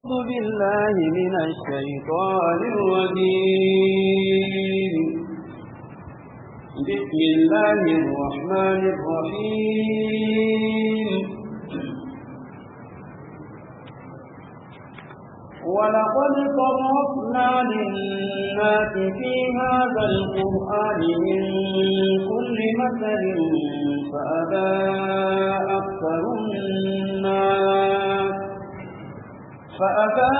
أعوذ بالله من الشيطان الرجيم بسم الله الرحمن الرحيم ولقد صرفنا للناس في هذا القرآن من كل مثل فأبى أكثر الناس فأبى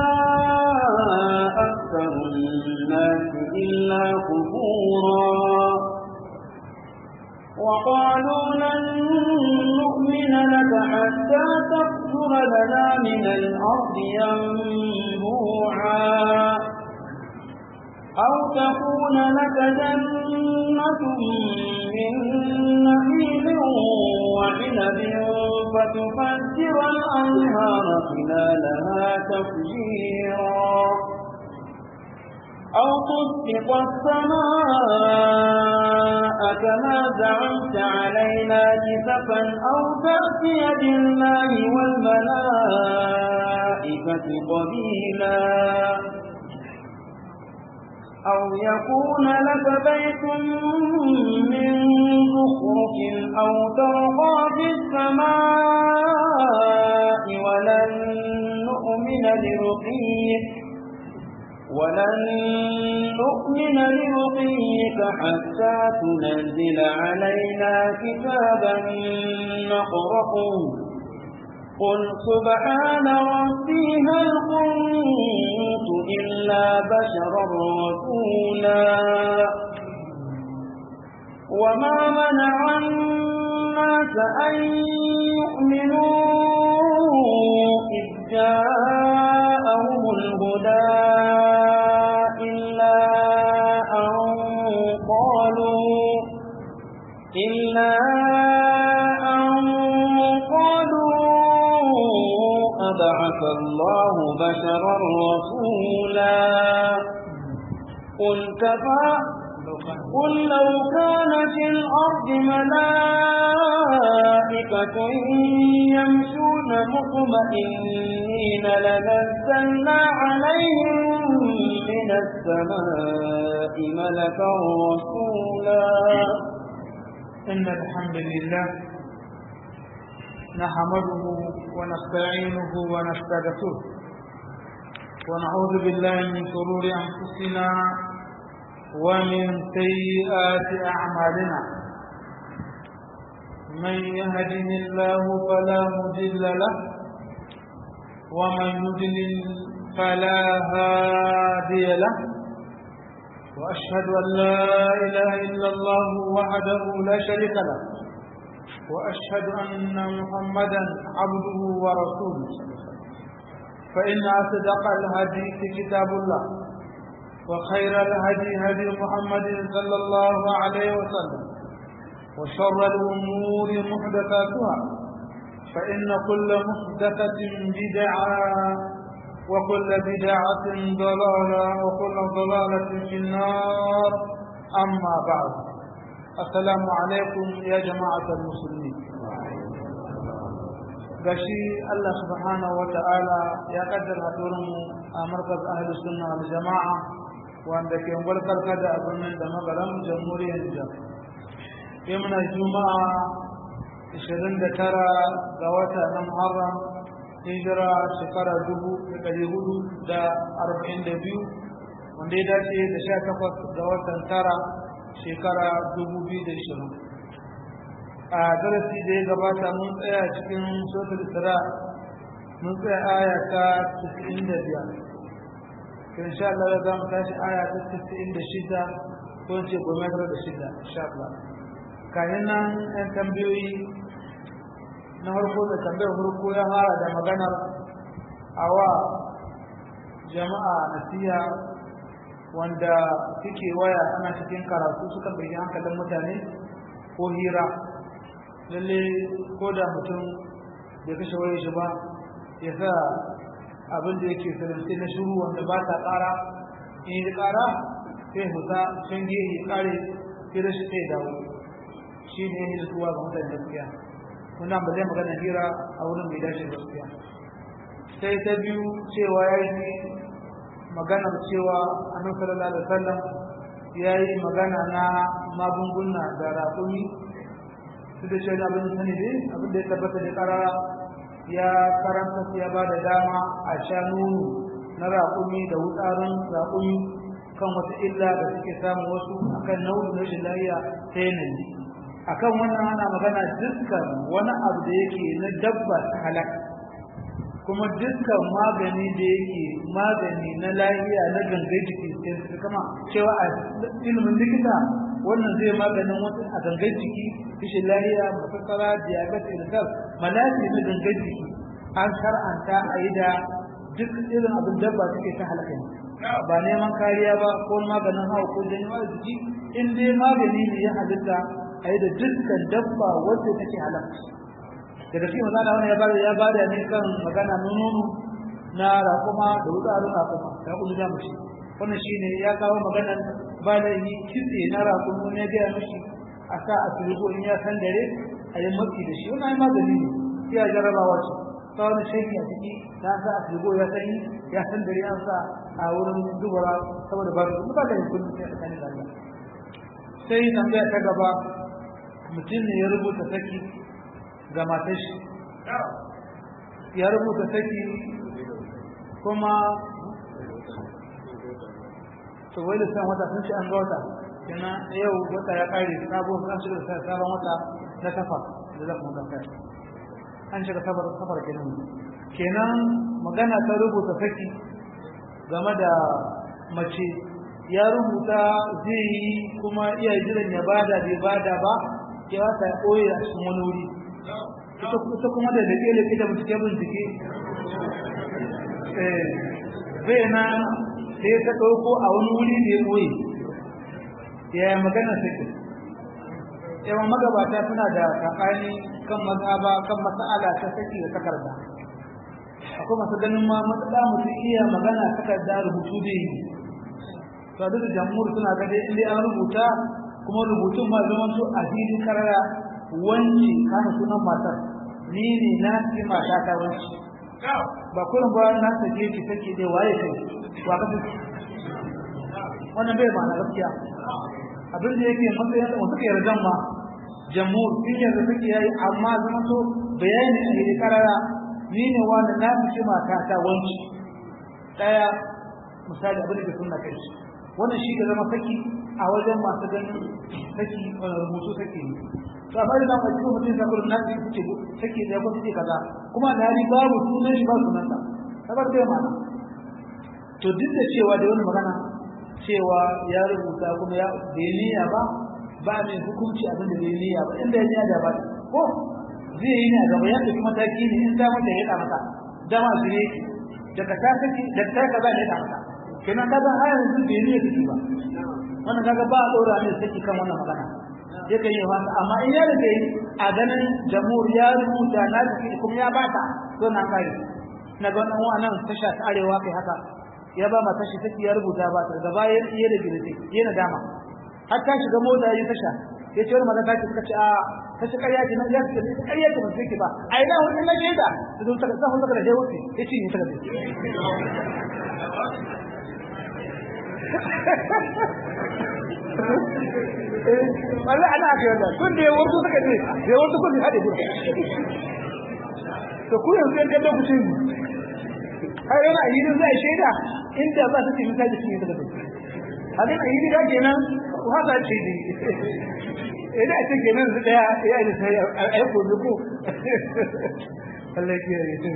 أكثر الناس إلا كفورا وقالوا لن نؤمن لك حتى تغفر لنا من الأرض ينبوعا أو تكون لك جنة من نخيل وعنب فتفجر الأنهار خلالها تفجيرا أو تسقط السماء كما زعمت علينا كسفا أو تأتي بالله والملائكة قبيلا أو يكون لك بيت من زخرف أو ترقى في السماء ولن نؤمن لرقيك ولن نؤمن لرقيك حتى تنزل علينا كتابا نقرأه قل سبحان ربي هل كنت إلا بشرا رسولا وما منع الناس أن يؤمنوا إذ جاءهم الهدى إلا أن قالوا إلا أن بعث الله بشرا رسولا قل كفى قل لو كان في الأرض ملائكة يمشون مطمئنين لنزلنا عليهم من السماء ملكا رسولا إن الحمد لله نحمده ونستعينه ونستغفره ونعوذ بالله من شرور أنفسنا ومن سيئات أعمالنا من يهده الله فلا مضل له ومن يضلل فلا هادي له وأشهد أن لا إله إلا الله وحده لا شريك له وأشهد أن محمدا عبده ورسوله فإن أصدق الحديث كتاب الله وخير الهدي هدي محمد صلى الله عليه وسلم وشر الأمور محدثاتها فإن كل محدثة بدعة وكل بدعة ضلالة وكل ضلالة في النار أما بعد السلام عليكم يا جماعة المسلمين gashi Allah subhanahu wa ta'ala ya kaddara mu a markaz ahli sunna wal jama'a wanda ke gwarkarka da abin da magaran jamhuriyar Nijar. Yau muna Juma'a 29 ga wata na Muharram hijira shekara 1442 wanda ya dace da 18 ga watan tara shekara 2020 a darasi da ya gabata mun tsaya cikin sotar isra mun tsaya aya ta 95 kan sha Allah za mu tashi aya ta 96 ko ce goma da shida insha Allah kayan nan ɗan tambayoyi na farko da tambayar farko ya fara da maganar awa jama'a nasiha wanda suke waya ana cikin karatu suka bai hankalin mutane ko hira lalle ko da mutum bai kashe waye shi ba ya sa abin da yake sanarci na shuru wanda ba ta ƙara in yi ƙara sai huta can gehe ya ƙare sai da shi sai dawo shi ne yin zuwa ga mutane gaskiya wannan ba zai magana hira a wurin bai dace gaskiya sai ta biyu cewa ya yi maganar cewa annabi sallallahu alaihi wasallam ya yi magana na magunguna da raƙumi su da shi abin da sani ne abin da ya tabbata da karara ya karanta ya ba da dama a sha nono na raƙumi da wutsarin raƙumi kan wata illa da suke samun wasu akan nau'in rashin lafiya ta yanayi akan wannan ana magana dukkan wani abu da yake na dabba ta halaka kuma dukkan magani da yake magani na lafiya na gangai jiki sai kama cewa a ilimin likita wannan zai maganin wata a gangai jiki rashin lafiya mafakara diabetes ulcer malaria na gangai jiki an shar'anta a yi da duk irin abin dabba suke ta halaka ne ba neman kariya ba ko maganin hawa ko janyo jiki in dai magani ne ya halitta a yi da dukkan dabba wacce take halaka daga cikin magana wani ya bada ya bada ne kan magana nono na raƙuma da wutsarin raƙuma da kuma da mushi wannan shine ya kawo maganan ba da yi kitse na raƙuma ne ga mushi a sa a filigo in ya san dare a yi maki da shi wannan magani ne ya jarabawa ce ta wani shaiki a ciki ta sa a filigo ya sani ya san dare an sa a wurin dubara saboda ba su ba da kullum sai a tsakanin lafiya sai tambaya ta gaba mutum ne ya rubuta saki ga matar shi ya rubuta saki kuma to wai da san wata sun ce an ga wata kenan yau wata ya kare sabo kan shiga da sabon wata na kafa da za mu ganka an shiga safar safar kenan kenan magana ta rubuta saki game da mace ya rubuta zai yi kuma iya jiran ya bada bai bada ba ya wata ya ɓoye a cikin wani wuri ita kuma da dake da da bincike bincike zai na sai ta ɗauko a wani wuri da ya ɓoye ya magana suke yawan magabata suna da tsakani kan mazhaba kan mas'ala ta saki da takarda akwai masu ganin ma matsala mutum iya magana takarda rubutu da yi to duk da jamhur suna ga dai inda an rubuta kuma rubutun ma zaman to a filin karara wanci kana sunan matar ni ne na ci mata ta wanci ba kullum ba na sake ki sake dai waye kai wa ka wannan bai ma na gaskiya abin da yake matsayin da suka yarda ma jamhur sun yarda suke yayi amma zaman to bayani a yi karara ni ne wanda na ci mata ta wanci daya misali abin da sunna kai wannan shi da zama saki a wajen masu ganin saki rubutu saki ne to amma idan ba cikin mutum zakar na ji kuke saki da ko kuke kaza kuma da hali babu sunan shi ba sunan sa sabar da mana to duk da cewa da wani magana cewa ya rubuta kuma ya bai niyya ba ba mai hukunci abin da bai niyya ba inda ya niyya da ba ko zai yi ne a gaba ya ɗauki mataki ne in damar da ya ɗa maka dama su ne daga ta saki da ta kaza ne ya ɗa maka kenan kaga har yanzu bai niyya kike ba wannan kaga ba a ɗora ne saki kan wannan magana yakan yi wasa amma in ya rage a ganin jamhur ya rubuta na jiki kuma ya bata to na kai na ga wannan wannan tasha ta arewa kai haka ya ba ma tashi take ya rubuta ba ta gaba ya yi da gilite yana dama har ta shiga mota yi tasha ya ce wani maza ta suka ce a ta shi ƙarya ce na ya ce ta ƙarya ce ban sai ba a ina wani na shaida da zo ta ga zafin daga da je wuce ya ce ni ta gabe wanda ana aka yi wannan kun da ya wasu suka ce da ya wasu kun haɗe gudu to ku yanzu yan kallon ku ce mu har yana a yidin zai shaida inda za ta ce misali cikin yadda da hadin a yidin ka kenan ku haka ce ne idan a ce kenan su daya ya yi sai a yi komi ko Allah ya kiyaye shi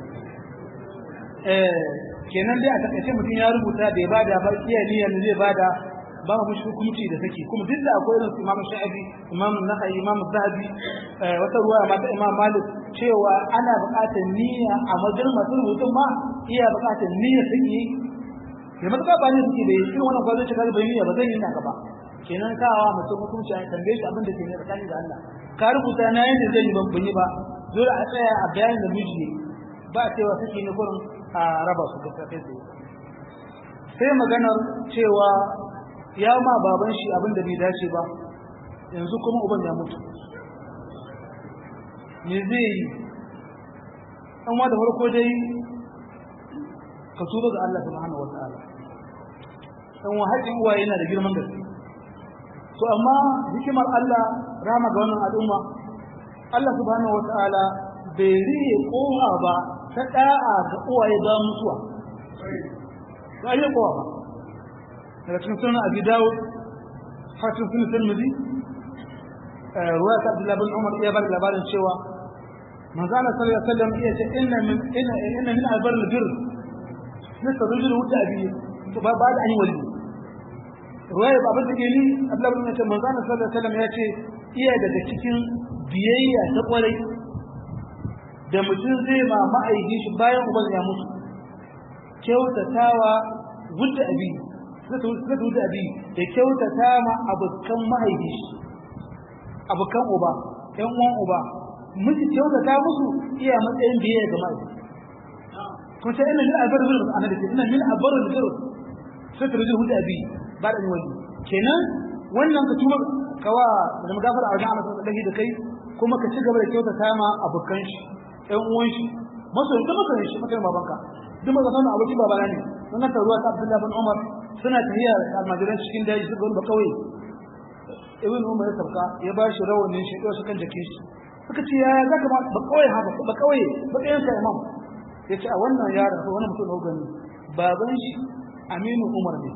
kenan dai a takaice mutum ya rubuta bai bada ba iya niyyar zai bada ba mu shi hukunci da take kuma duk da akwai irin Imam Shafi Imam Nakhai Imam Zahabi wata ruwa ma ta Imam Malik cewa ana buƙatar niyya a wajen masu rubutun ma iya buƙatar niyya take da matuƙa ba ne suke da irin wannan gwazon shiga bai niyya ba zan yi na gaba kenan kawa mutum hukunci a tambaye shi abin da ke ne tsakanin da Allah ka rubuta na yadda zai yi ban ban yi ba dole a tsaya a bayanin da miji ba cewa suke ne kurin a raba su gaskiya kai tsaye sai maganar cewa ya ma baban shi abin da bai dace ba yanzu kuma uban ya mutu me zai yi an da farko dai ka tuba ga Allah subhanahu wa ta'ala dan wa haƙin uwaye yana da girman gaske to amma hikimar Allah rama ga wannan al'umma Allah subhanahu wa ta'ala bai riye kowa ba ta da'a ga uwaye ba mutuwa ba riye kowa ba daga cikin sunan abi dawud hatin sunan tirmidhi ruwa ta abdullahi bin umar ya bar labarin cewa manzo Allah sallallahu alaihi wasallam ya ce inna min inna inna min albar albir nasa rajul wuta abi ba ba da ani wali ruwaya ba abin da ke ni abdullahi bin umar manzo Allah sallallahu alaihi wasallam ya ce iya daga cikin biyayya ta kwarai da mutum zai ma ma'aikin shi bayan uban ya mutu kyautatawa wudda abi suka wuce abi da kyautata ma abokan mahaifi abokan uba ƴan uwan uba miji kyautata musu iya matsayin biye ga mahaifi kuma sai ina min albar zuru ana da ina min albar zuru sai ta rubuta wuce abi ba da wani kenan wannan ka tuba kawa da magafara a wajen Allah sallallahu da kai kuma ka ci gaba da kyautata ma abokan shi ƴan uwan shi masoyin ka masoyin shi makai babanka duk maza sanin abokin babana ne wannan taruwa ta Abdullahi bin Umar suna tafiya almajiran cikin daji suka wani bakawai ibn umar ya sauka ya ba shi rawanin shi ɗaya kan jakin shi suka ce ya za ka bakawai haka bakawai bakayen sa imam ya ce a wannan yaron ko wani mutum gani baban shi aminu umar ne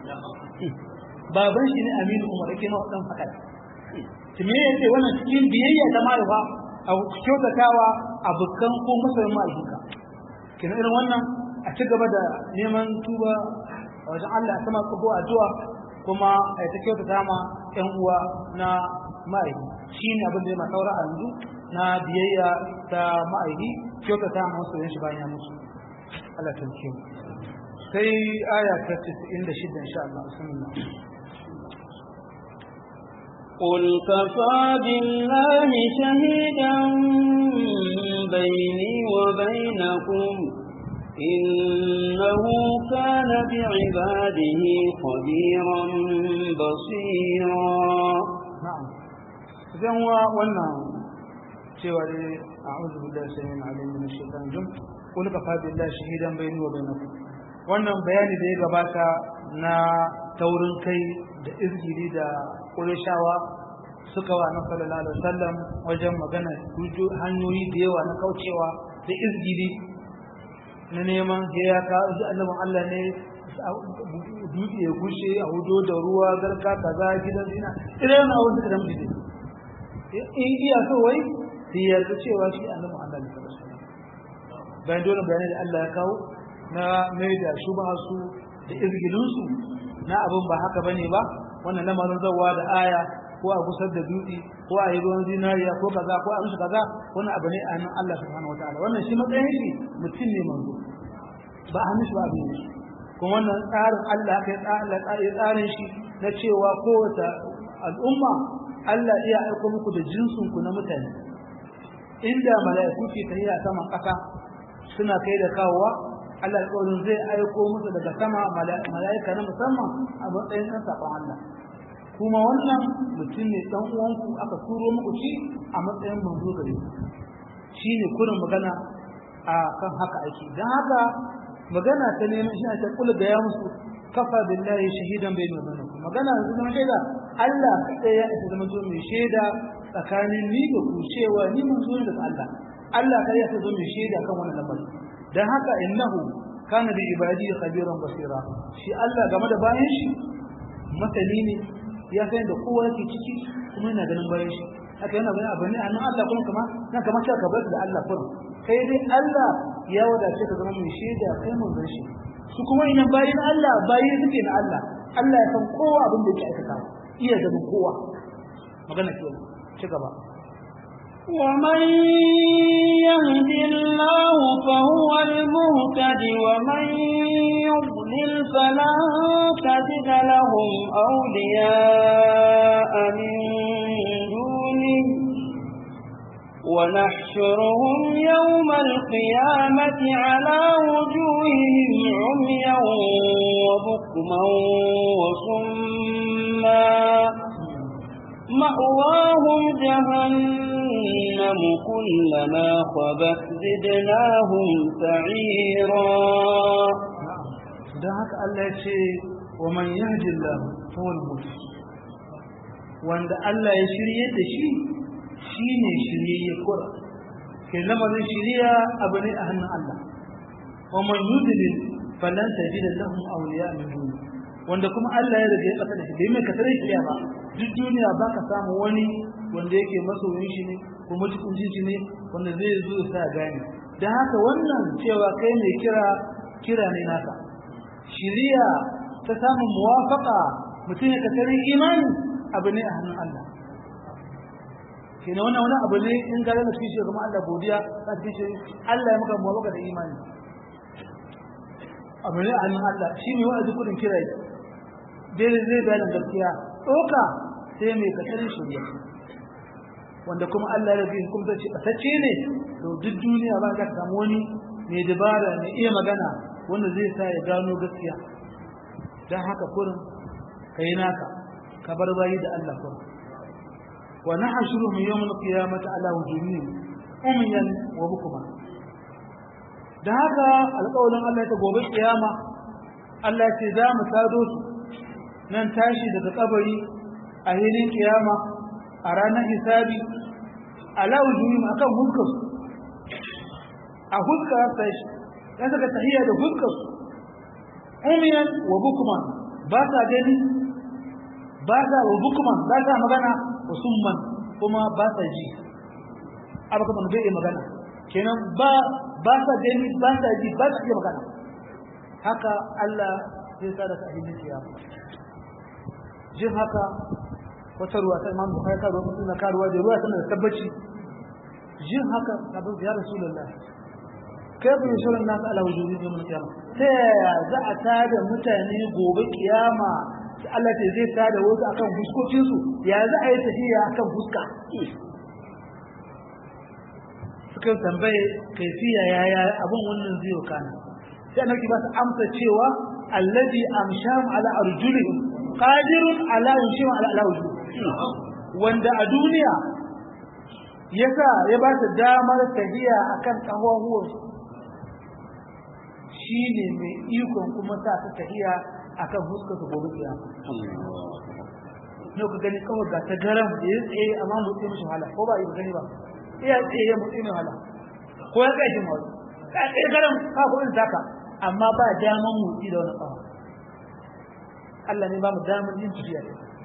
baban shi ne aminu umar yake ma dan haka ki me yace wannan cikin biyayya ta mahaifa a kyautatawa abokan ko masoyin mahaifinka kina irin wannan a ci gaba da neman tuba a wajen Allah a sama tsoho addu'a kuma a ta kyautata ma ƴan uwa na ma'aiki shi ne abin da ya masaura a yanzu na biyayya ta ma'aiki kyautata ma wasu yanshi bayan ya mutu Allah ta ce sai aya ta 96 insha Allah bismillah قل كفى بالله شهيدا بيني وبينكم إنه كان بعباده خبيرا بصيرا نعم إذن هو وانا سوى أعوذ بالله السميع العليم من الشيطان الرجيم قل كفى بالله شهيدا بيني وبينكم wannan bayani da ya gabata na taurin kai da izgiri da ƙurishawa suka wa na sallallahu alaihi wasallam wajen magana hanyoyi da yawa na kaucewa da izgiri na neman ya ka ji annabin Allah ne dutse ya gushe a hudo da ruwa garka kaza gidan zina irin na abin da da mutu in iya so wai sai ya ga cewa shi annabin Allah ne bayan dole bayanai da Allah ya kawo na mai da shubha su da izgilin su na abin ba haka bane ba wannan lamarin zawa da aya ko a gusar da dutse ko a yi ruwan zinariya ko kaza ko a musu kaza wannan abu ne a hannun Allah subhanahu wataala wannan shi matsayin shi mutum ne manzo ba a hannun shi ba abin shi kuma wannan tsarin Allah haka ya tsarin shi na cewa kowace al'umma Allah iya aiko muku da jinsin ku na mutane inda mala'iku ke tafiya saman ƙasa suna kai da kawowa Allah alƙawarin zai aiko musu daga sama mala'ika na musamman a matsayin ɗan saƙon Allah kuma wannan mutum ne dan uwanku aka turo muku shi a matsayin manzo gare ku shine kurin magana a kan haka ake dan haka magana ta neman shi ta kula da ya musu kafa billahi shahidan bayni wa bainakum magana yanzu zama shaida Allah kadai ya isa zama mai shaida tsakanin ni da ku cewa ni manzo ne daga Allah Allah kadai ya isa zama mai shaida kan wannan lamari dan haka innahu kana bi ibadi khabiran basira shi Allah game da bayan shi masani ne ya san da kowa yake ciki kuma yana ganin bayan shi haka yana ganin abu ne a nan Allah kuma kama nan kamar cewa ka bar da Allah kurum kai dai Allah ya wadace ka zama mai shaida kai mun zan shi su kuma idan bayin Allah bayi suke na Allah Allah ya san kowa abin da yake aikata iya ganin kowa magana ke ci gaba ومن يهد الله فهو المهتد ومن يضلل فلن تجد لهم أولياء من دونه ونحشرهم يوم القيامة على وجوههم عميا وبكما وصما مأواهم جهنم كلما خبت زدناهم سعيرا haka Allah ya ce wa man yahdillahu fa huwa al wanda Allah ya shirye da shi shine shiryayye kura ke lamarin shiriya abu ne a hannun Allah wa man yudlil falan tajid lahum awliya min duni wanda kuma Allah ya rage kasa da shi bai mai kasar shiriya ba duk duniya baka samu wani wanda yake masoyin shi ne ko mutuncin shi ne wanda zai zo ya sa gane dan haka wannan cewa kai mai kira kira ne naka shiriya ta samun muwafaka mutum ya kasar imani abu ne a hannun Allah kenan wannan wani abu ne in ga da kishi kuma Allah godiya ka kishi Allah ya maka muwafaka da imani abu ne a hannun Allah shi ne wa'azi kudin kira dai zai bayan gaskiya doka sai mai kasarin shirya wanda kuma Allah ya bin kuma ce kasacce ne to duk duniya ba ka samu wani mai dabara mai iya magana wanda zai sa ya gano gaskiya dan haka kurin kai naka ka bar bayi da Allah kurin wa nahshuruhum yawm al-qiyamati ala wujuhihim umyan wa bukma da haka alƙawarin Allah ta gobe kiyama Allah ce za mu sado su nan tashi daga kabari a hilin kiyama a ranar hisabi ala wujuhihim akan huskar a huskar sai ya saka tahiyya da huskar umyan wa bukma ba sa gani ba sa wa bukman ba sa magana wa summan kuma ba sa ji abu kuma bai yi magana kenan ba ba sa gani ba sa ji ba sa iya magana haka Allah zai sa da ka ahidin kiyama jin haka wata ruwa ta imam bukhari ka ruwa mutum na karuwa da ruwa tana da tabbaci jin haka abin ya rasulullah kai bin shirin nasu ala wujuhi yawmul qiyama ta yaya za a tada mutane gobe kiyama Allah ce zai tada wasu akan fuskokin su ya za a yi tafiya akan fuska suka tambaye kaifiya yaya abin wannan zai kana sai annabi ba su amsa cewa allazi amsham ala arjulihim qadirun ala yushim ala ala wanda a duniya yasa ya ba su damar tafiya akan kafafuwan shine mai ikon kuma sa ta tafiya akan fuskar su gobe kiyama ne ku gani kawai ga ta garam da ya tsaye amma mutse mishi wahala ko ba yi gani ba iya tsaye ya mutse mai wahala ko ya kai shi mawai ka tsaye garam ka ko in taka amma ba daman mutsi da wani tsawa Allah ne ba mu damar yin tafiya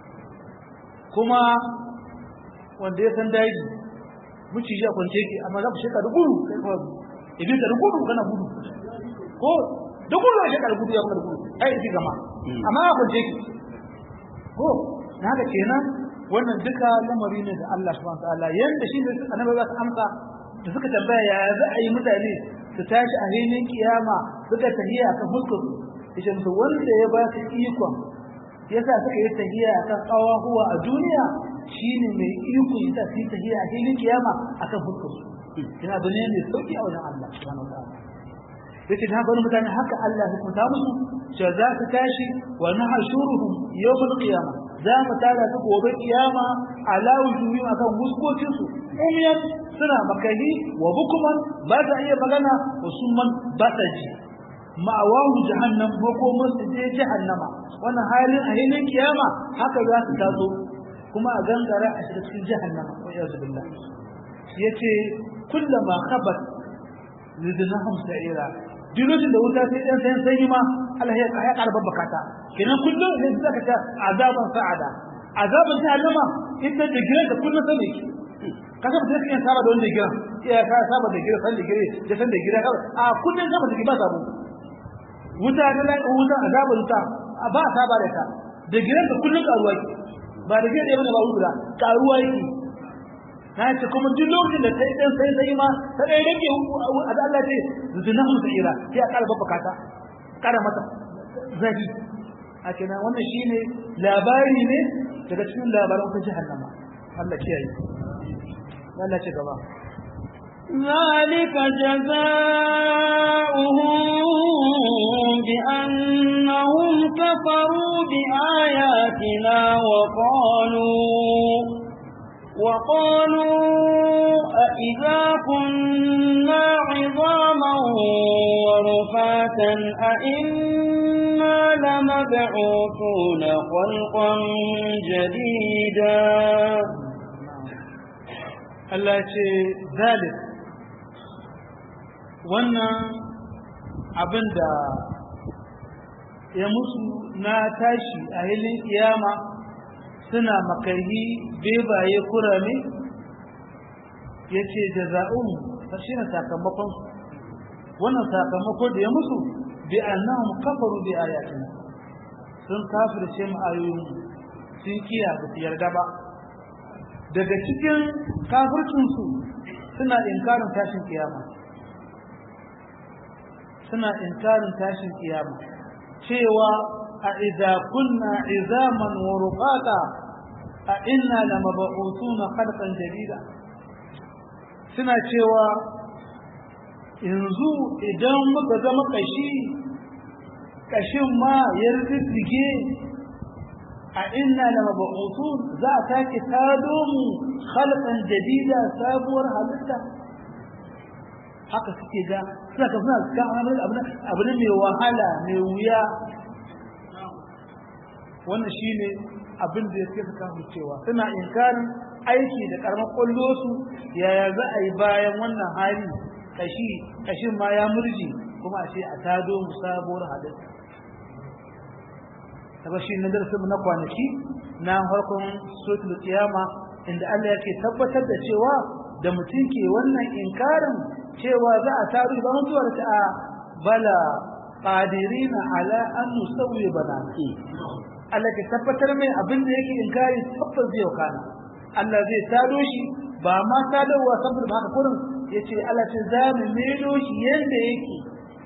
kuma wanda ya san daji muci ya kwance ki amma za ku sheka da gudu kai kawai ibi ka da gudu kana gudu ko da gudu ya sheka da gudu ya kuma da gudu ai isi gama amma ya kwance ki ko na haka kenan wannan duka lamari ne da Allah subhanahu wataala yanda shi ne annabi za su amsa da suka tambaya ya za a yi mutane su tashi a hinin kiyama suka tahiya kan fuskar su yace musu wanda ya ba su ikon yasa suka yi tahiya kan huwa a duniya shine mai iko yasa su yi tahiya a hinin kiyama akan fuskar su kina abu ne mai sauki a wajen Allah subhanahu wataala yace da bani mutane haka Allah ya hukunta musu cewa za su tashi wa nahshuruhum yawmal qiyamah za mu tada su gobe kiyama ala wujuhi akan muskokin su umyan suna makani wa bukuman ba ta iya magana wa summan ba ta ji ma'awahu jahannam ko kuma su je jahannama wannan halin a hilin kiyama haka za su taso kuma a gangara a shiga cikin jahannama wa yazu billah yace kullama khabat zidnahum sa'ira duk lokacin da wuta sai dan sayan sanyi ma Allah ya ya karba bakata kenan kullum sai zaka ta azaban sa'ada azaban jahannama inda da giran da kullum sai ki kaga mutum kan saba da wanda giran iya ka saba da giran san da giran da san da giran a kullum saba da ba sabo wuta da lai wuta azaban wuta ba saba da ta da giran da kullum karuwa ki ba da giran da bane ba wuta karuwa yake na ce kuma duk lokacin da ta yi dan sai sai ma ta dai rage a da Allah ce zinahu sa'ira sai a kara babba ta kara mata zafi a kenan wannan shine labari ne daga cikin labaran ta jahannama Allah kiyaye Allah ce gaba ذلك جزاؤهم بأنهم كفروا بآياتنا وقالوا وقالوا أئذا كنا عظاما ورفاتا أئنا لمبعوثون خلقا جديدا Allah ce zalik wannan abin da ya musu na tashi a hilin kiyama suna makarhi bebaye kurame ya ce da za'un shi ne sakamakon wannan sakamako da ya musu bi annahum kafaru bi ayatina sun kafirce mu ayoyin sun kiya ba su yarda ba daga cikin kafircinsu suna inkarin tashin kiyama suna inkarin tashin kiyama cewa a idza kunna izaman wa rufata a inna lamab'utuna khalqan jadida suna cewa yanzu idan muka zama kashi kashin ma ya riddige a inna lamab'utun za a sake tado mu khalqan jadida sabuwar halitta haka suke ga suna ka suna ga abu ne mai wahala mai wuya wannan shine abin da yake suka cewa suna inkarin aiki da karamar kwallo su yaya za a yi bayan wannan hali kashi kashin ma ya murji kuma a ce a tado mu sabuwar halitta daga shi na darasin na kwanaki na farkon suratul qiyama inda Allah yake tabbatar da cewa da mutum ke wannan inkarin cewa za a taru ba mutuwar ta a bala qadirina ala an nusawwi banati Allah ke tabbatar mai abin da yake inkari tabbas zai kana Allah zai tado shi ba ma tadowa saboda haka kurin yace Allah ce za mu melo shi yanda yake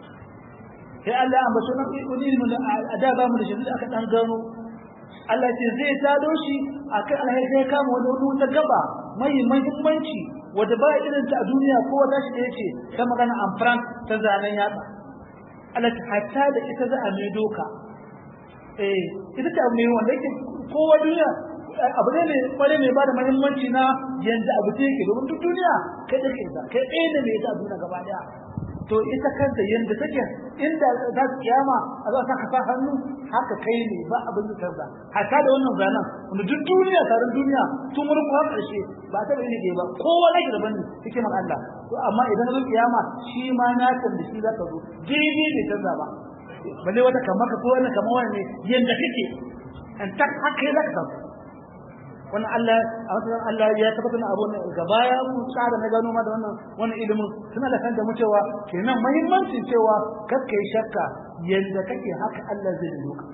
sai Allah an bashi nan ilimin a da ba mu da shi aka dan gano Allah ce zai tado shi akai alheri sai kama wani wata gaba mai muhimmanci wanda ba irin ta a duniya ko wata shi da yace ta magana an frank ta zanen yatsa Allah ta hatta da ita za a mai doka eh ita ta mai wanda yake kowa duniya abu ne mai kware mai ba da muhimmanci na yanda abu ta yake domin duk duniya kai da kai kai ɗaya ne mai ta duniya gaba daya to ita kanta yanda take inda za su kiyama a za ka sa hannu haka kai ne ba abin da tarda hatta da wannan zanen wanda duk duniya taron duniya tun wurin kuma karshe ba ta bane ne ba kowa na ki daban ne hikimar Allah to amma idan zan kiyama shi ma na san da shi za ka zo daidai bai canza ba balle wata kamar ka ko wani kamar wani ne yanda kake an tak haka ya zaka samu wannan Allah a wannan Allah ya tabbatar abu ne gaba ya mu tsara na gano ma da wannan wannan ilimin suna da kanta mu cewa kenan muhimmancin cewa kakka yi shakka yanda kake haka Allah zai yi ka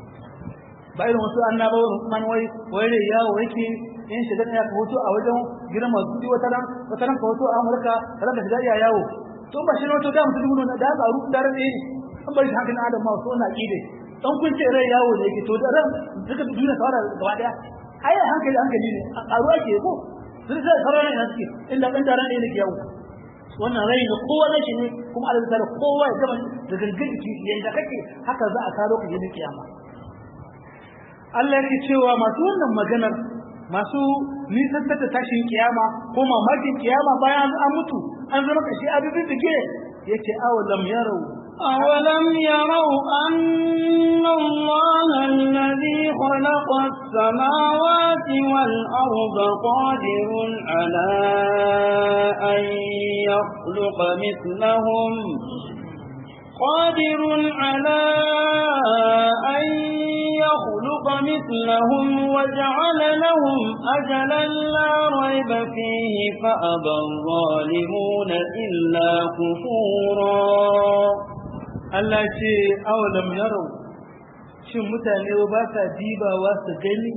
ba irin wasu annabawa man wai wai ne yawo yake in shiga ne ka hoto a wajen gidan masu kudi wata ran wata ran ka hoto a Amurka ran da shiga yawo to ba shi ne wato da mutum dubu ne da tsaro da ran ne an bari hankalin adam ma so na kide dan kun ce rai yawo ne yake to da ran duka duniya kawai gaba daya ai hankali hankali ne a ruwa ke ko sun sai sarara ne suke illa dan daren ne ke yawo wannan rai ne kowa ne shi ne kuma Allah ta kowa ya gama da gangan jiki yanda kake haka za a karo ka yin kiyama Allah yake cewa masu wannan maganar masu nisan da tashin kiyama ko mamakin kiyama bayan an mutu an zama kashi a duk dige yace awalam yarau أولم يروا أن الله الذي خلق السماوات والأرض قادر على أن يخلق مثلهم قادر على أن يخلق مثلهم وجعل لهم أجلا لا ريب فيه فأبى الظالمون إلا كفورا Allah ce awalam yarau shin mutane ba sa dibawa su gani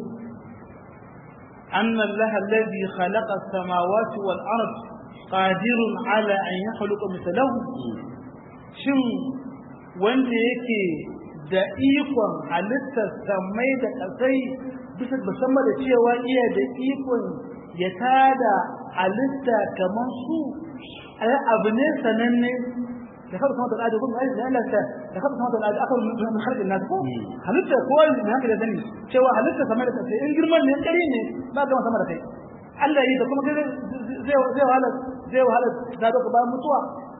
anna Allah alladhi khalaqa as-samawati wal ard qadirun ala an yakhluqa mithlahu shin wanda yake da ikon halittar samai da kasai bisa musamman da cewa iya da ikon ya tada halitta kamar su abu ne sananne da kafa sama da al'ada kuma ai da Allah ta da kafa sama da al'ada aka mun harkin nasu ko halitta ko wani ne haka da sani cewa halitta sama da kai in girman ne kare ne ba ga sama da kai Allah yi da kuma zai zai wahala zai wahala da ga bayan mutuwa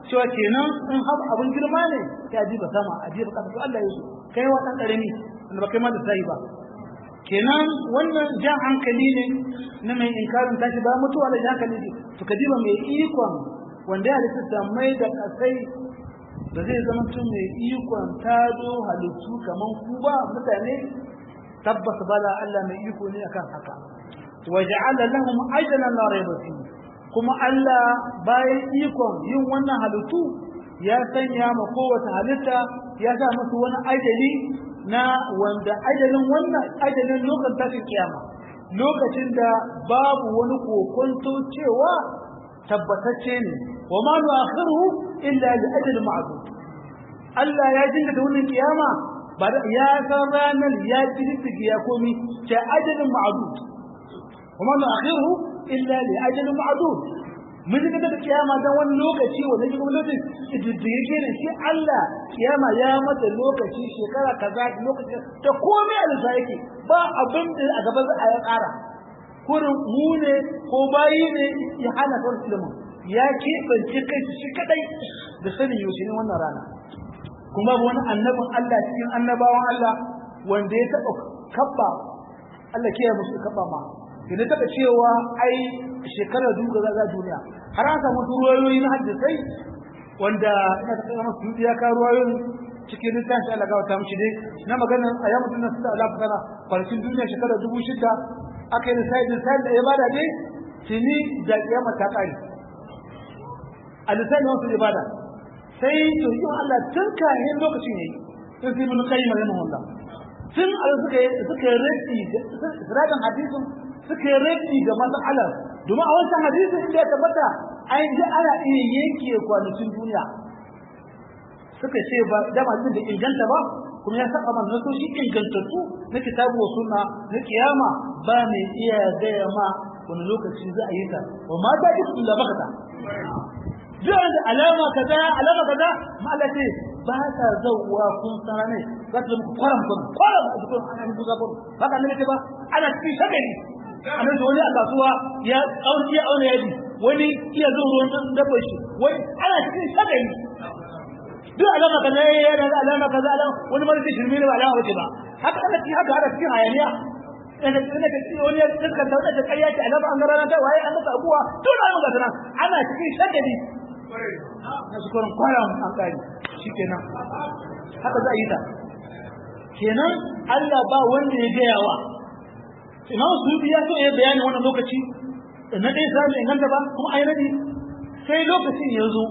cewa kenan in har abin girma ne ya ji ba sama a ji ba kasa to Allah ya so kai wa dan karami wanda ba kai ma da sai ba kenan wannan jan hankali ne na mai inkarin tashi ba mutuwa da jan hankali ne to ka diba mai ikon wanda ya halitta mai da kasai da zai zama tun mai ikon tado halittu kaman ku ba mutane tabbas bala Allah mai iko ne akan haka waja'ala lahum ajalan la rayba fihi kuma Allah bayan ikon yin wannan halittu ya sanya ma kowace halitta ya sa musu wani ajali na wanda ajalin wannan ajalin lokacin tashin kiyama lokacin da babu wani kokonto cewa tabbatacce ne wa ma nu'akhiruhu illa li ajalin ma'dud Allah ya jinka da wannan kiyama ba ya san ranar ya kirkige ya komi ta ajalin ma'dud wa ma nu'akhiruhu illa li ajalin ma'dud mun ji da kiyama dan wani lokaci wanda yake kuma lokaci da yake ne shi Allah kiyama ya mata lokaci shekara kaza lokaci ta komai a lissa yake ba abin da a gaba za a ya ƙara kurin mu ne ko bayi ne ya hana kan ilimin ya keɓance kai shi kadai da sanin yaushe ne wannan rana kuma wani annabin Allah cikin annabawan Allah wanda ya taɓa kabba Allah ke musu kabba ma da taɓa cewa ai shekarar duka za duniya har an samu ruwayoyi na hadisai wanda ina ta kama su ya ka ruwayoyin cikin littafin Allah ga wata mishi dai na magana a yamu tunna su da Allah kana kwanakin duniya shekarar dubu shida aka yi lissafi lissafi da ibada dai tuni da kiyama ta kare a lissafi wasu ibada sai to yi Allah tun kayan lokacin yayi sun sai mun kai magana Allah tun Allah suka yi suka yi rafi da hadisin suka yi rafi ga mas'alar domin a wancan hadisi inda ya tabbata an ji ana iya yanke kwanakin duniya suka ce ba da ma da inganta ba kuma ya saba man nasoshi ingantattu na kitabu wa sunna na kiyama ba mai iya gaya ma wani lokaci za a yi ta wa ma ta ji illa bakata duk da alama kaza alama kaza ma Allah ce ba ta zawwa kun sana ne za ta muku kwaram kun kwaram a cikin an yi buga kun ba ka ne ba ana cikin shagari annan da wani a kasuwa ya aure ya aure yaji wani iya zo ruwan dabba shi wani ana cikin shagari duk alama kaza ya da alama kaza alama wani mara cikin shirme ne ba alama bace ba haka ana cikin haka ana cikin hayaniya ina ina ka ci wani ya tsaka da wata ƙarya ce alama an garana ta waye an masa abuwa duk da alama kaza ana cikin shagari na su kwarin kwaran an kari shikenan haka za a yi ta kenan Allah ba wanda ya gaya wa imam sufi ya so ya bayani wannan lokaci na ɗaya sami inganta ba kuma ai radi sai lokacin ya zo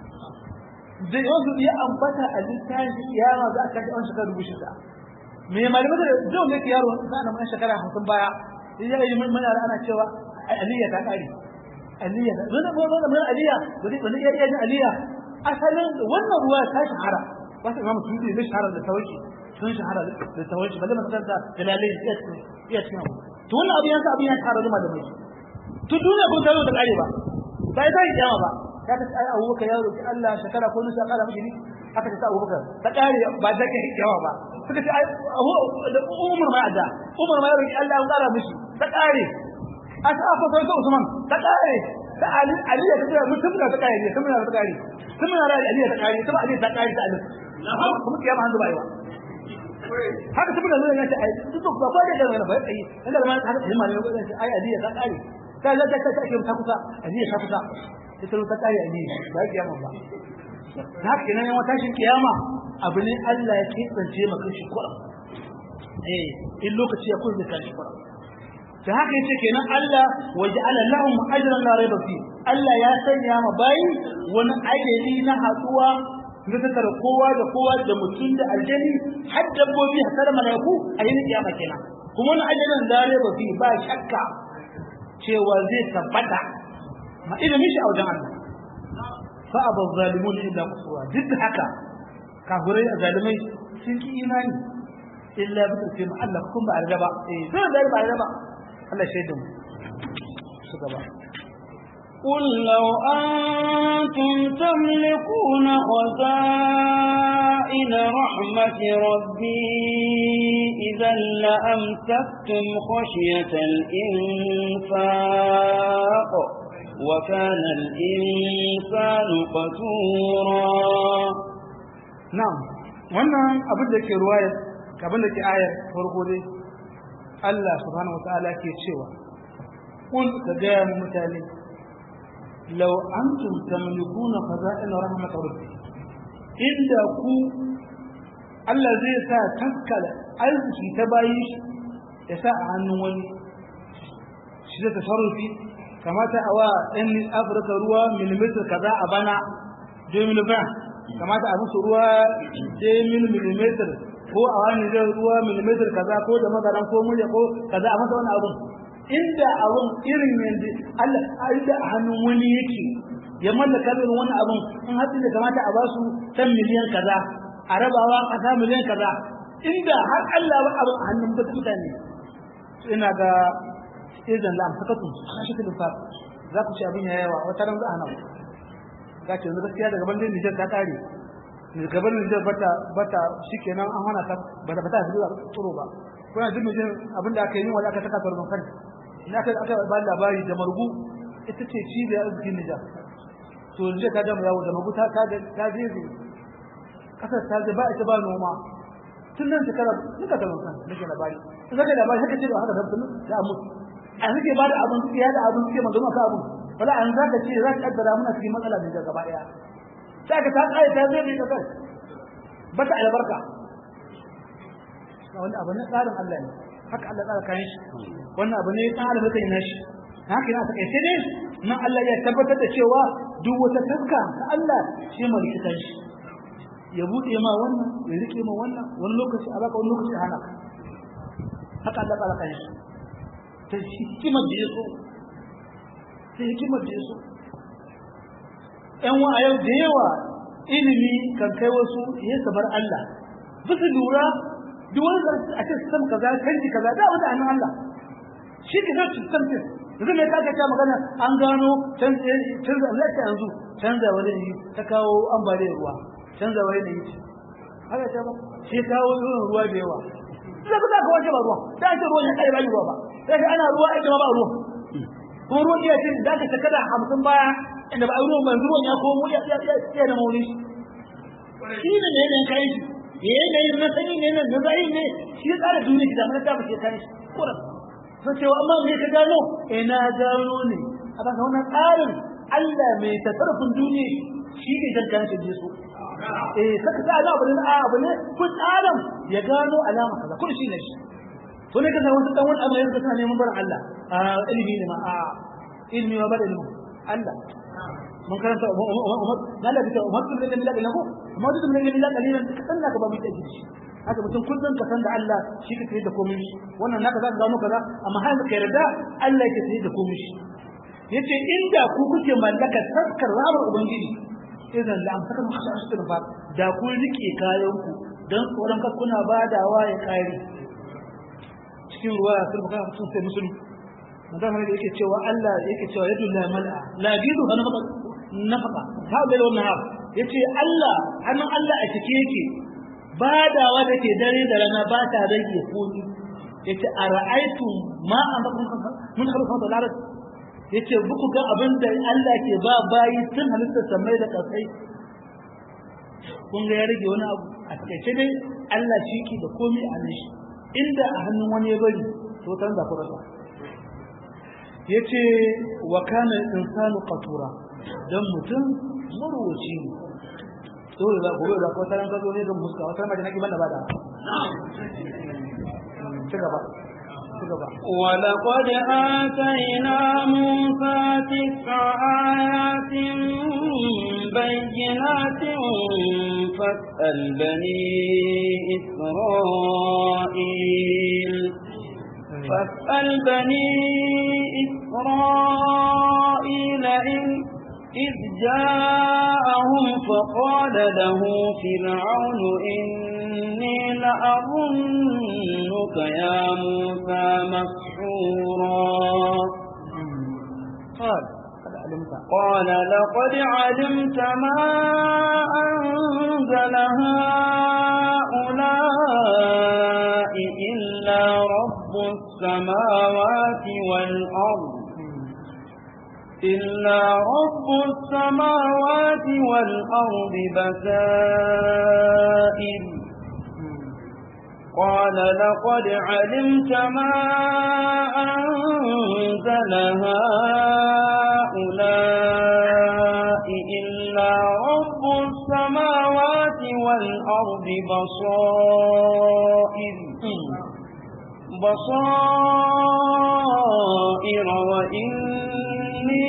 da yanzu ya ambata a littafin kiyama za a kashe an shekara dubu shida me malamai da zai wanda yaro za a nan shekara hamsin baya ya yi mana ana cewa aliyya ta ƙare aliyya ta zai zama zama mai aliyya wani wani iya iya jin aliyya asalin wannan ruwa ta shahara ba su imam sufi ne shahara da tawaki sun shahara da tawaki balle makaranta da lalai iya cikin abu to wannan abu yansa abin ya shahara da malamai to duniya kun taro da kare ba ba ya tashi kiyama ba ya ta ai abubakar ya roki Allah shekara ko nusa kara mishi ni aka ta abubakar ta kare ba da kai kiyama ba suka ce ai umar ma da umar ma ya roki Allah ya kara mishi ta kare a ta afa sai Usman ta kare ta Ali Ali ya ta mutum da ta kare mutum da ta kare mutum da Ali ta kare kuma Ali ta kare ta Ali kuma kiyama hanzu bai ba haka tabbata zai ga ai duk ba ba da da ba kai inda ma haka himma ne ko sai ai adiya ta kare ta za ta ta ta ta kusa adiya ta kusa ita ta kare adiya ba kiyama ba haka kenan yawan tashin kiyama abu ne Allah ya kitsance maka shi kuram eh in lokaci ya kulle kan shi kuram da haka yace kenan Allah waja'ala lahum ajran la rayba fi Allah ya sanya ma bayi wani ajali na haduwa na tattara kowa da kowa da mutum da aljani har dabbobi har da malaiku a yin kiyama kenan kuma wani ajalin zare ba fi ba shakka cewa zai tabbata ma ilimin shi a wajen Allah fa abu zalimun illa kusura duk da haka kafirai a zalimai sun ki imani illa bi tsirce ma Allah kun ba a ba eh zai da ba a ba Allah shaidu mu su gaba قل لو أنتم تملكون خزائن رحمة ربي إذا لأمسكتم خشية الإنفاق وكان الإنسان قتورا na'am wannan abin da ke ruwaya abin da ke ayar farko dai Allah subhanahu wataala ke cewa kul ka ga mutane law antum tamlikuna khaza'in rahmat rabbi inda ku Allah zai sa taskala arziki ta bayi shi ya sa a hannun wani shi da tasarrufi kamata a wa ɗan afirka ruwa milimetar kaza a bana 2020 kamata a musu ruwa mil millimeter ko a wani zai ruwa millimeter kaza ko da mazaran ko murya ko kaza a masa wani abun inda abun irin yanzu Allah inda a hannun wani yake ya mallaka irin wani abun in hatsi da kamata a basu san miliyan kaza a rabawa kasa miliyan kaza inda har Allah ba abun a hannun mutane ina ga izan lam sakatun kashi kudin fa za ku ci abin ya yawa wata ran za a nan ka ce yanzu gaskiya daga bandin Nijar ta kare gaban Nijar bata bata shikenan an hana ta bata bata zuwa tsoro ba kuna jin mijin abin da aka yi wanda aka saka sarban kan ina aka aka ba labari da margu ita ce cibiyar arzikin Nijar to Nijar ta gama yawo da margu ta ta ta je kasar ta je ba ita ba noma tun nan shekara duka da kan nake labari in zaka labari haka ce ba haka da tun da mu a nake ba da abin tsiya da abin tsiya magana ka abin wala an zaka ce za ka kaddara muna cikin matsala ne da gaba daya sai ka ta kai ta zai ne kai bata albarka wannan abu ne tsarin Allah ne haka Allah tsara kayan shi wannan abu ne tsarin da kai shi haka yana take sai dai nan Allah ya tabbatar da cewa duk wata taska ta Allah shi mai likitan shi ya bude ma wannan ya rike ma wannan wani lokaci a baka wani lokaci a hana ka haka Allah tsara kayan shi ta hikimar da ya so ta hikimar da ya so ‘yan wa a yau da yawa ilimi kan kai wasu ya sabar Allah bisa lura duk wani a ce sam kaza canji kaza da wani hannun Allah shi ke zai ci sam din yanzu mai kaka ta magana an gano canza lafiya yanzu canza wani yi ta kawo ambaliyar ruwa canza wani yi haka ta ba shi kawo irin ruwa da yawa sai ku za ka wace ba ruwa da ake ruwan ya kare ba ruwa ba sai ana ruwa ake ma ba ruwa kuma ruwan iya ce da aka shekara hamsin baya inda ba a ruwan ban ruwan ya komo ya ya da mauli shi ne ne yanayin kayan shi ya yanayin na sani ne na zai ne shi ya tsara duniya shi da mana ta bace kayan shi kuran sun cewa amma me ka gano eh na gano ne a ba wannan tsarin Allah mai tasarrufin duniya shi ne dan kan shi so eh saka ta abu ne a abu ne ku tsarin ya gano alama kaza kun shi ne shi to ne kaza wasu dan wani abu ne suna neman barin Allah a ilimi ne ma a ilimi ma ba da ilimi Allah mun karanta na da bisa umar bin lillahi da lahu umar bin lillahi kalilan ka sanna ka ba mu take shi haka mutum kullun ka san da Allah shi ka tsaye da komai shi wannan naka zaka gano kaza amma har ka yarda Allah yake tsaye da komai shi yace inda ku kuke mallaka taskar rabar ubangiji idan la amsaka mu khasha ashir ba da ku rike kayan ku dan tsoron ka kuna badawa ya kare cikin ruwa sun baka sun sai musulmi magana da yake cewa Allah yake cewa yadu la mal'a la gidu ha nafaka nafaka ha bai wannan ha yace Allah hannun Allah a cike yake badawa da ke dare da rana ba ta rage komi yace ara'aytum ma an bakun mun khalqa da larat yace buku ga abin da Allah ke ba bayi tun halittar samai da kasai kun ga ya rage wani abu a takaice dai Allah shi ke da komi a nan shi inda a hannun wani ya bari to tan da kurasa yace wa kana insanu qatura dan mutum marwaci ne dole ba gobe ba ko taran kazo ne don muska wata ma da nake banda bada ci gaba ci gaba ولقد آتينا موسى تسع آيات بينات فاسأل بني إسرائيل فاسأل بني إسرائيل إن إذ جاءهم فقال له فرعون إني لأظنك يا موسى مسحورا قال قد علمت قال لقد علمت ما أنزل هؤلاء إلا رب السماوات والأرض إلا رب السماوات والأرض بسائر قال لقد علمت ما أنزل هؤلاء إلا رب السماوات والأرض بصائر بصائر وإني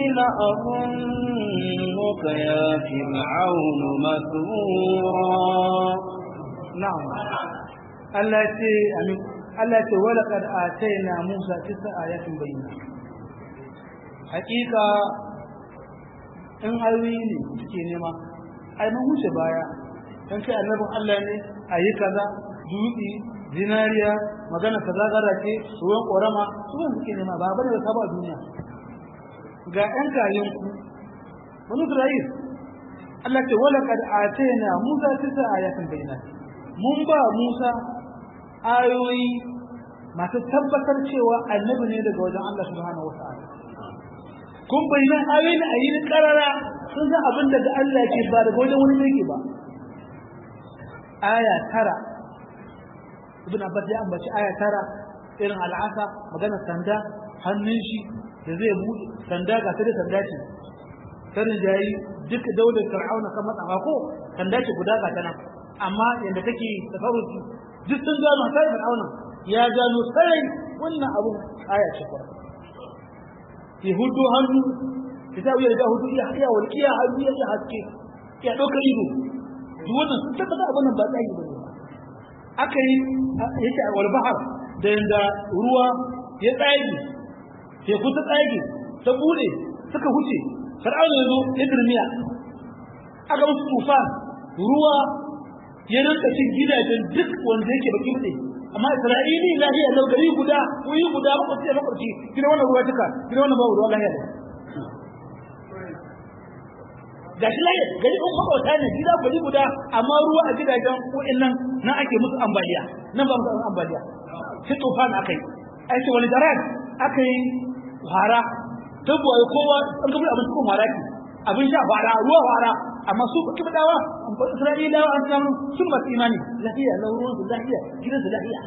لأظنك يا فرعون مثورا نعم Allah ce amin Allah ce wala kad ataina Musa tisa ayatin bayyana hakika in ayoyi ne suke nema ai mun wuce baya dan kai annabin Allah ne ayi kaza dutse zinariya magana kaza gara ce ruwan korama su ne suke nema ba bane da ba duniya ga ɗan kayan ku wani Isra'il Allah ce wala kad ataina Musa tisa ayatin bayyana mun ba Musa ayoyi masu tabbatar cewa annabi ne daga wajen Allah subhanahu wa ta'ala kun bayyana ayoyin a yi karara sun san abin daga Allah ke ba daga wajen wani yake ba aya tara ibn abbas ya ambaci aya tara irin al'asa magana sanda hannun shi da zai buɗe sanda ga ta da sanda ce sanin jayi duk daular fir'auna kan matsafa ko sanda ce guda ga ta nan amma yadda take tafarruci duk sun gano sai fir'auna ya gano sai wannan abu aya ce kwa ya hudu hannu ya ta wuyar da hudu ya iya walƙiya hannu ya iya haske ya ɗauka ido duk wannan sun tabbata abin nan ba tsayi ba ne aka yi yake a walbahar da yanda ruwa ya tsage teku ta tsage ta bude suka huce fir'auna ya zo ya dirmiya aka musu tufa ruwa ya rinka cin gidajen duk wanda yake baki bude amma isra'ili lahiya lau gari guda kuyi guda makwabci da makwabci gina wannan ruwa tuka gina wannan babu ruwa lahiya ga shi lahiya gari un makwabta ne gida gari guda amma ruwa a gidajen wa'annan nan ake musu ambaliya nan ba musu ambaliya sai tufan aka yi aiki wani darar aka yi fara tabbuwa kowa an gabar abin cikin fara ke abin sha fara ruwa fara amma su kuka dawa isra'ilawa an samu sun masu imani lafiya lauruwan su lafiya gidansu lafiya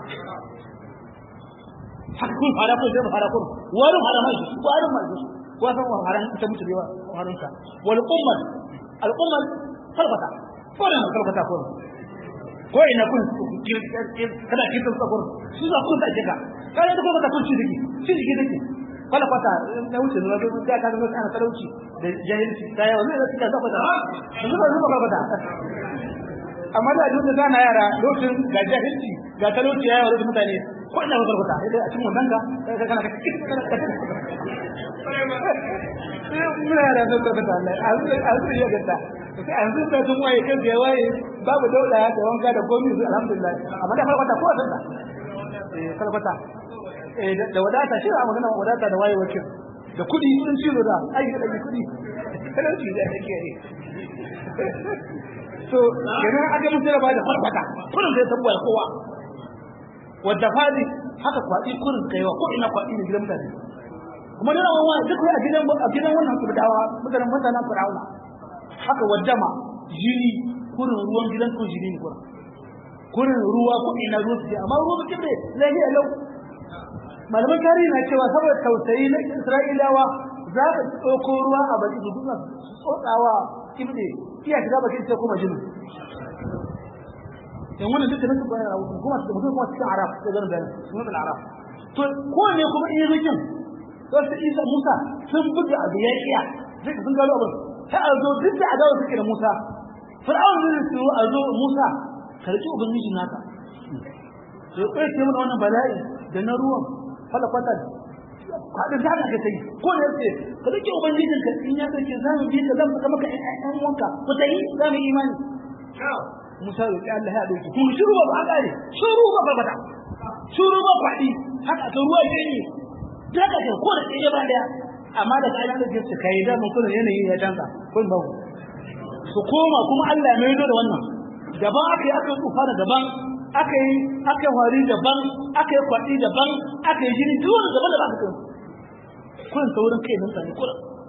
haka kun fara kun zai fara kun wani fara mai su wani mai su ko san wa fara ta mutu da faran sa wal ummat al ummat falfata ko ne falfata ko ko ina kun kada ki tsaka kun su za kun ta jika kada da kuma ta kun ci diki ci diki diki kala kwata na wuce zuwa da da ka zama ana talauci da jahilci ta yawa ne da suka zaba da zuba zuba ba da amma da duk da kana yara lokacin ga jahilci ga talauci ya yawa da mutane ko ina ba kwata sai a cikin wannan ka kana muna yara da kwata Allah a zuwa ya gata sai an zuwa sun waye kan ya waye babu daula da wanka da gomi alhamdulillah amma da kwata ko san da eh kwata da wadata shi a magana wadata da waye wakil da kudi sun ci da ai da kudi talauci da yake ne so kenan aka musu da bada farfata kurin sai tabbuwa kowa wadda fadi haka kwadi kurin kaiwa ko ina kwadi ne gidan mutane kuma dana wawa duk a gidan a gidan wannan kurdawa mutanen mutanen fir'auna haka waddama jini kurin ruwan gidan ko jini ne kurin kurin ruwa ko ina ruwa su amma ruwa su kibre lafiya lau malaman tarihi na cewa saboda tausayi na isra'ilawa za ka tsoko ruwa a baki su duka su tsotsawa kibre iya shiga baki sai kuma jini yan wannan duka nasu bayan rawu kuma su mutum kuma cikin arab da ganin bayan sunan al-arab to ko ne kuma iya rikin to su isa musa sun buga abu ya iya zai sun gano abin sai a zo duk da adawa suke da musa fir'aun zai su a zo musa karki ubangiji naka to kai ce mana wannan bala'i da na ruwan fala kwatar kwaɗin da haka kai ko da yace ka rike ubangijin ka in ya kace za mu bi ka zan saka maka ƴan wanka ku tayi za mu imani Musa ya Allah ya dauki kun shiru ba ba kare shiru ba ba bata shiru ba kwaɗi haka ka ruwa ke ne da ka ko da ɗaya ba daya amma da kai da jinsu kai da mun kuma yanayi ya canza kun ba su koma kuma Allah ya maido da wannan daban aka yi aka tsufa da daban aka yi aka yi hori daban aka yi kwaɗi daban aka yi jini duk wani daban da ba ka kai kun saurin kai nan tsani kura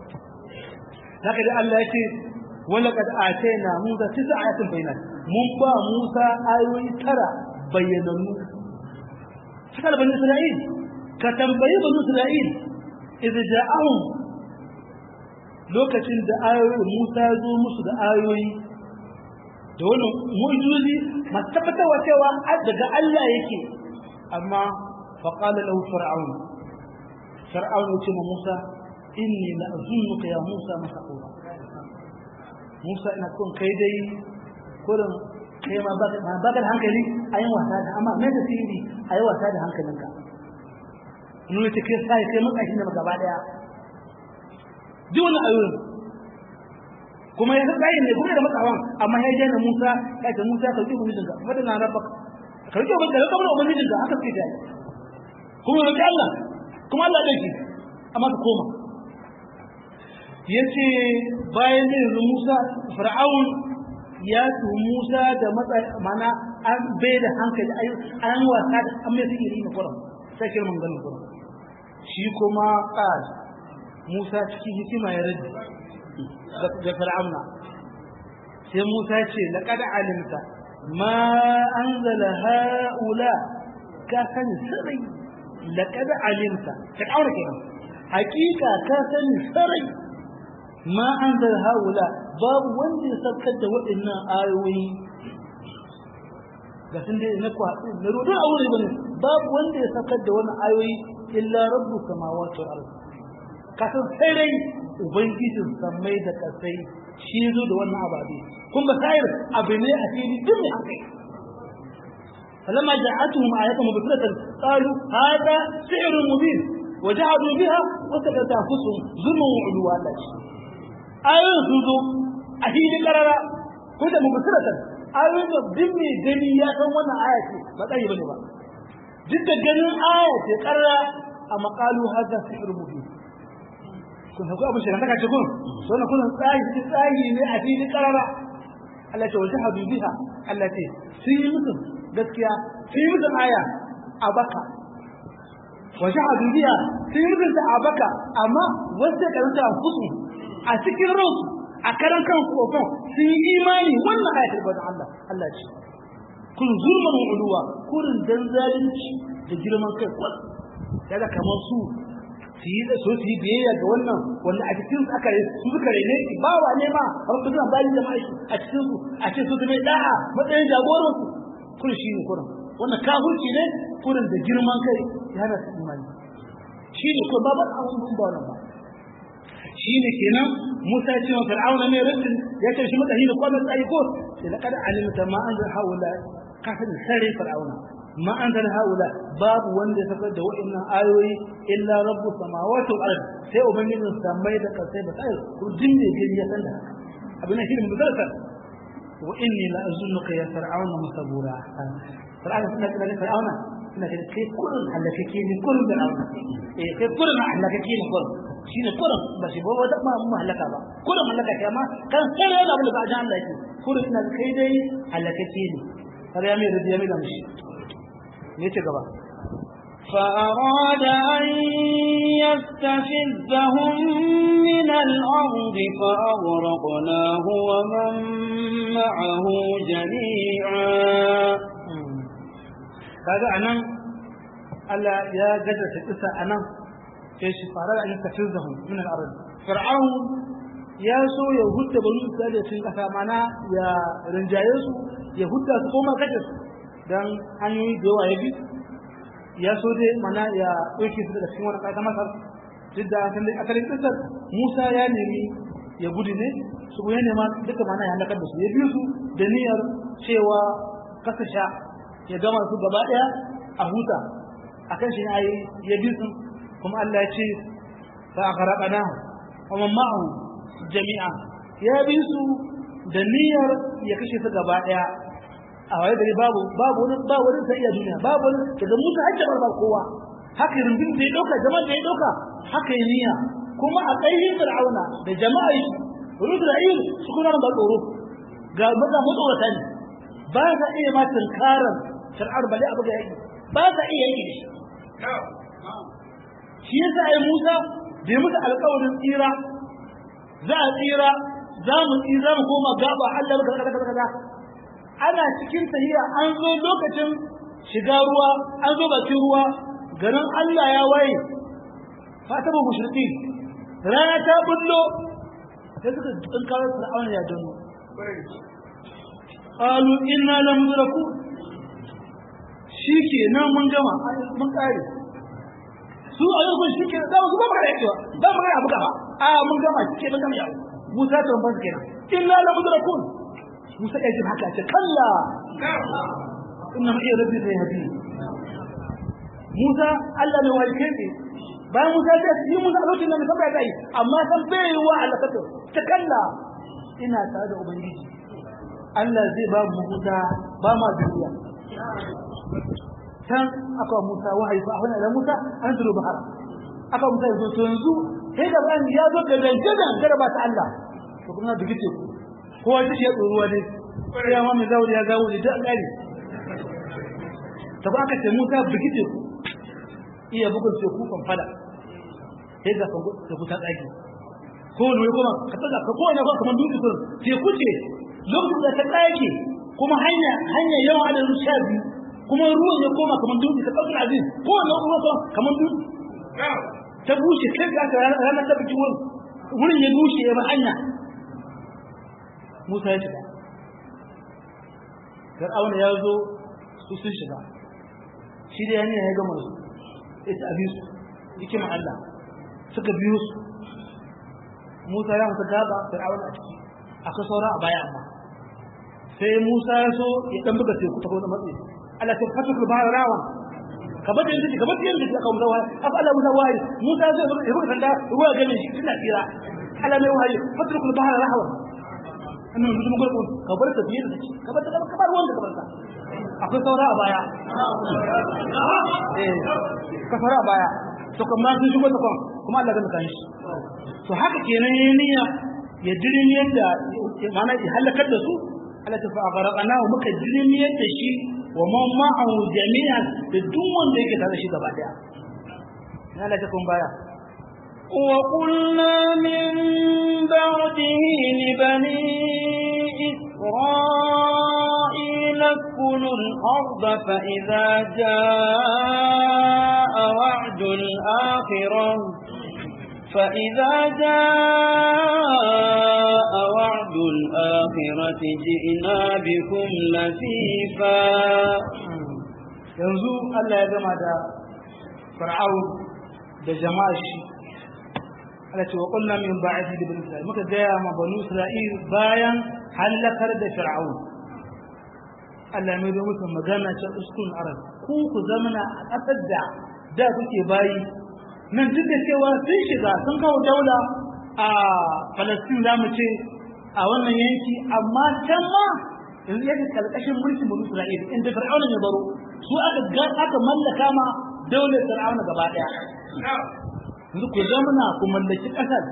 haka dai Allah ya ce wala kad atayna Musa tisa ayatin bayyinat mun ba Musa ayoyi tara bayyanannu haka da bani Isra'il ka tambayi bani Isra'il idza ja'ahum lokacin da ayoyi Musa ya zo musu da ayoyi da wani mu'jizozi masu tabbatarwa cewa daga Allah yake amma faqala lahu fir'aun fir'aun ya ce ma Musa inni la azunnuka ya Musa masaqura Musa ina son kai dai kurin kai ma ba ba da hankali ayin wasa da amma mai da sirri ayi wasa da hankalinka nuna ta kai sai kai makashi ne gaba daya duk wani ayoyin kuma ya tsaye ne kuma da matsawan amma ya jana Musa ya ce Musa ka ji ubangijin ka fadin na rabba ka ji ubangijin ka kamar ubangijin ka haka sai kuma ya Allah kuma Allah dai amma ka koma yace bayan da yanzu Musa Fir'aun ya tu Musa da matsa mana an bai da hankali ayu an wasa da an mai sihiri ne kuran sai kirman ganin kuran shi kuma qal Musa cikin hikima ya rage da Fir'auna sai Musa ya ce laqad alimta ma anzala haula ka sani sirri laqad alimta ka kaura kenan hakika ka sani sirri ma anzala haula babu wanda ya saukar da waɗannan ayoyi ga sun dai na kwaɗi na rudin a wuri bane babu wanda ya saukar da wannan ayoyi illa rabbu samawati wal ardh kasan sai dai ubangijin sammai da kasai shi zo da wannan ababe kun ba sayar abu ne a fili duk mai hankali فلما جاءتهم آية مبصرة قالوا هذا سحر مبين وجحدوا بها وسكت أنفسهم ظلما وعلوا الله آية سوزو أهيل قرارا كنت مبصرة آية دمي دمي يا كم وانا آية ما تأيي بني با جد جنن آية قرارا أما قالوا هذا سحر مبين kun haku abin shirin daga cikin so na kullum tsagi tsagi ne a fili karara Allah ce wajen hadu biha Allah ce sun yi musu gaskiya sun yi musu aya a baka wajen hadu biha sun yi musu a baka amma wasu da karanta a kusu a cikin ransu a karan kan kokon sun yi imani wannan ayatul bada Allah Allah ce kun zulman uluwa kurin dan zalunci da girman kai kwal kaga kamar su su yi so su yi biyayya ga wannan wanda a cikin su aka yi su suka rene shi ba wa ne ma har su suna bayan jama'a shi a cikin su a ce su mai da'a matsayin jagoran su kun shi ne kurin wannan kafirci ne kurin da girman kai ya hana su imani shi ne ko babu abun ba wannan ba shi ne kenan Musa ce wa Fir'auna mai rubin ya ce shi mutane ne ko mai tsayi ko sai laqad alimta ma anzal haula kafin sare Fir'auna ما أنزل هؤلاء باب وند سفد وإن آيوي إلا رب السماوات والأرض سي أبنين سمي دك سي بتايل كجن دي يا سنة أبنا شيء مدرسة وإني لا أظنك يا فرعون مسبورا فرعون سنة كده فرعون سنة كده كي كل حلككي من كل فرعون إيه كي كل حلككي من كل shine kurin ba shi ba wata ma mu halaka ba kurin halaka kai ma kan sai da abin da ba ji Allah yake kurin ina kai dai halakake ne har ya mai radiya mai da mishi ne ce gaba فأراد أن يستفزهم من الأرض فأغرقناه ومن معه جميعا kaga anan Allah ya gaddata kisa anan sai shi fara da yastafizahum min al-ard fir'aun ya so ya hudda banu isra'ila cikin kasa mana ya rinjaye su ya hudda su koma kace su dan hanyoyi da yawa ya bi ya so dai mana ya ɗauke su daga cikin wani ƙasa masar duk da asalin ƙasar musa ya nemi ya gudu ne su ya nema duka mana ya halakar da su ya biyu su da niyyar cewa kasa sha ya gama su gaba ɗaya a huta a kan shi ne ayi ya bi su kuma allah ya ce fa a karaɓa na kuma ma'ahu jami'a ya bi su da niyyar ya kashe su gaba ɗaya a waye gari babu babu wani ba wani sai iya duniya babu wani daga musa hajjar ba kowa haka rundun da ya dauka jama'a da ya dauka haka yi niyya kuma a ƙaihin fir'auna da jama'a yi wani isra'il su kuma ba tsoro ga maza matsorata ne ba sa iya ma tunkarar fir'aun bale abu ga yaki ba sa iya yaki da shi shi yasa ai musa bai musu alƙawarin tsira za a tsira za mu tsira mu koma gaba Allah baka kaza kaza kaza ana cikin tahiya an zo lokacin shiga ruwa an zo bakin ruwa garin Allah ya waye fatabu mushriki rana ta bullo sai suka tsinkawar fir'auna ya gano qalu inna lam nudraku shikenan mun gama mun kare su a yau shi ke da su ba magana yakewa ba magana abu gaba a mun gama shi ke mun gama yau Musa ta ban kenan inna lam nudrakun Musa ya ji haka ce kalla inna ma iya rabbi sai hadi Musa Allah ne walke ne bayan Musa ya ce Musa a lokacin da mun saba kai amma san bai yi wa Allah kato ta kalla ina tare da ubangiji Allah zai ba mu huta ba ma duniya can aka Musa wahayi fa wani da Musa an zuru bahar aka Musa yanzu to yanzu sai da ban ya zo ga dangadan kada ba ta Allah to kuma da gice ku kowa shi ya tsoruwa ne ya ma mai zauri ya gawo da kare to ba aka ce Musa bigice ku iya bugun ce ku kan fada sai ga fango da ku ta tsaki ko ne kuma ka tsaka ka ko ne ko kamar dutse kun sai ku ce lokacin da ta tsake kuma hanya hanya yawan adadin sha biyu kuma ruwan ya koma kamar dutse ka ɗauki aziz ko wannan ruwan kuma kamar dutse ta bushe kai ka aka ranar ta bikin wurin wurin ya bushe ya ba hanya Musa ya shiga Fir'auna ya zo su sun shiga shi da yana ya gama su ya ci abin su yake ma Allah suka biyo su Musa ya mutu gaba Fir'auna a ciki akwai saura a baya amma sai Musa ya so ya dan buga teku ta wani matsayi Allah ta fatu ku bayar rawa ka bada yanzu ka bada yanzu ka kawo rawa afa Allah Musa wahayi Musa zai buga ya buga sanda ruwa ga ne tana tsira Allah mai wahayi fatu ku bayar rawa annan mutum gurbu ka bar ta fiye da shi ka bar ta ka bar wanda ka bar ta akwai saura a baya eh ka saura a baya to kuma sun shigo ta kuma kuma Allah zai kan shi to haka kenan yayin niyya ya dirin yadda mana ya halakar da su Allah ta fa gharaqana muka dirin yadda shi wa man ma'ahu jami'an da duk wanda yake tare shi gaba daya ya Allah ta kun baya وقلنا من بعده لبني إسرائيل اسكنوا الأرض فإذا جاء وعد الآخرة فإذا جاء وعد الآخرة جئنا بكم لفيفا yanzu Allah ya gama da Fir'aun da jama'ar shi Allah ce wa qulna min ba'di li bani Isra'il muka gaya ma banu Isra'il bayan halakar da Fir'aun Allah mai zo musu magana ta uskun arab ku ku zamana a ƙasar da da kuke bayi nan duk da cewa sun shiga sun kawo daula a Falastin za mu ce a wannan yanki amma can ma yanzu yake kalkashin mulkin banu Isra'il inda Fir'aun ya baro su aka aka mallaka ma daular Fir'aun gaba daya yanzu ku zamana ku mallaki ƙasar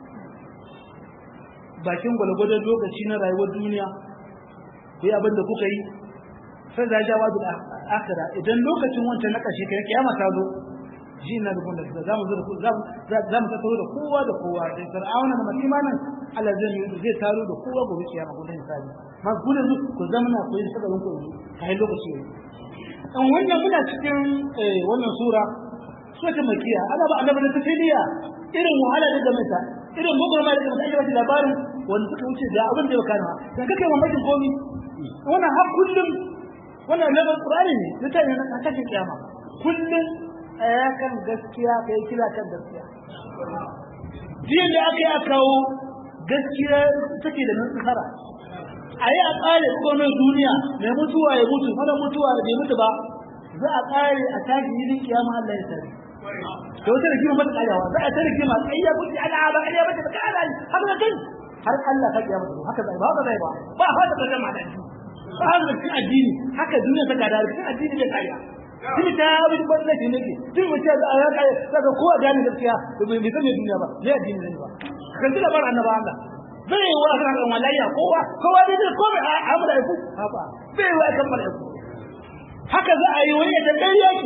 bakin gwalgwadon lokaci na rayuwar duniya ku yi abin da kuka yi sai da jawa da akira idan lokacin wancan na ƙarshe kai kiyama ta zo ji na rubun da za mu zo za mu tattaro da kowa da kowa da fir'auna da malimanin Allah zai yi zai taro da kowa gobe kiyama ko dan hisabi ma ku da ku zamana ku yi sakarin ku kai lokaci yayi dan wannan muna cikin wannan sura sura makiya ana ba annabi da tafiliya irin wahala da gamata irin gogorma da gamata ake ba labarin wanda suka wuce da abin da ya kana dan kake mamakin komi wannan har kullum wannan na Qur'ani ne mutane na kashe kiyama kullum tsaya kan gaskiya kai kila kan gaskiya jiyan da aka yi a kawo gaskiya take da nasara a yi a tsare komai duniya mai mutuwa ya mutu mana mutuwa da bai mutu ba za a tsare a tashi yinin kiyama Allah ya tare da wata rigima mata tsayawa za a ta rigima tsayya kuci ana ba ƙarya ba ta ba ƙara haka da kai har Allah ka kiyama haka zai ba haka zai ba ba haka da jama'a da ba haka cikin addini haka duniya ta gada cikin addini da kariya Tun ta abin ban nake nake tun mutum da ya kai daga ko a gane gaskiya da bai san duniya ba ne addini ne ba kan tuna bar annaba Allah zai yi wa kan kan walayya kowa kowa ne zai kome a amura ku haka zai yi wa kan malaiku haka za a yi wani da dai yake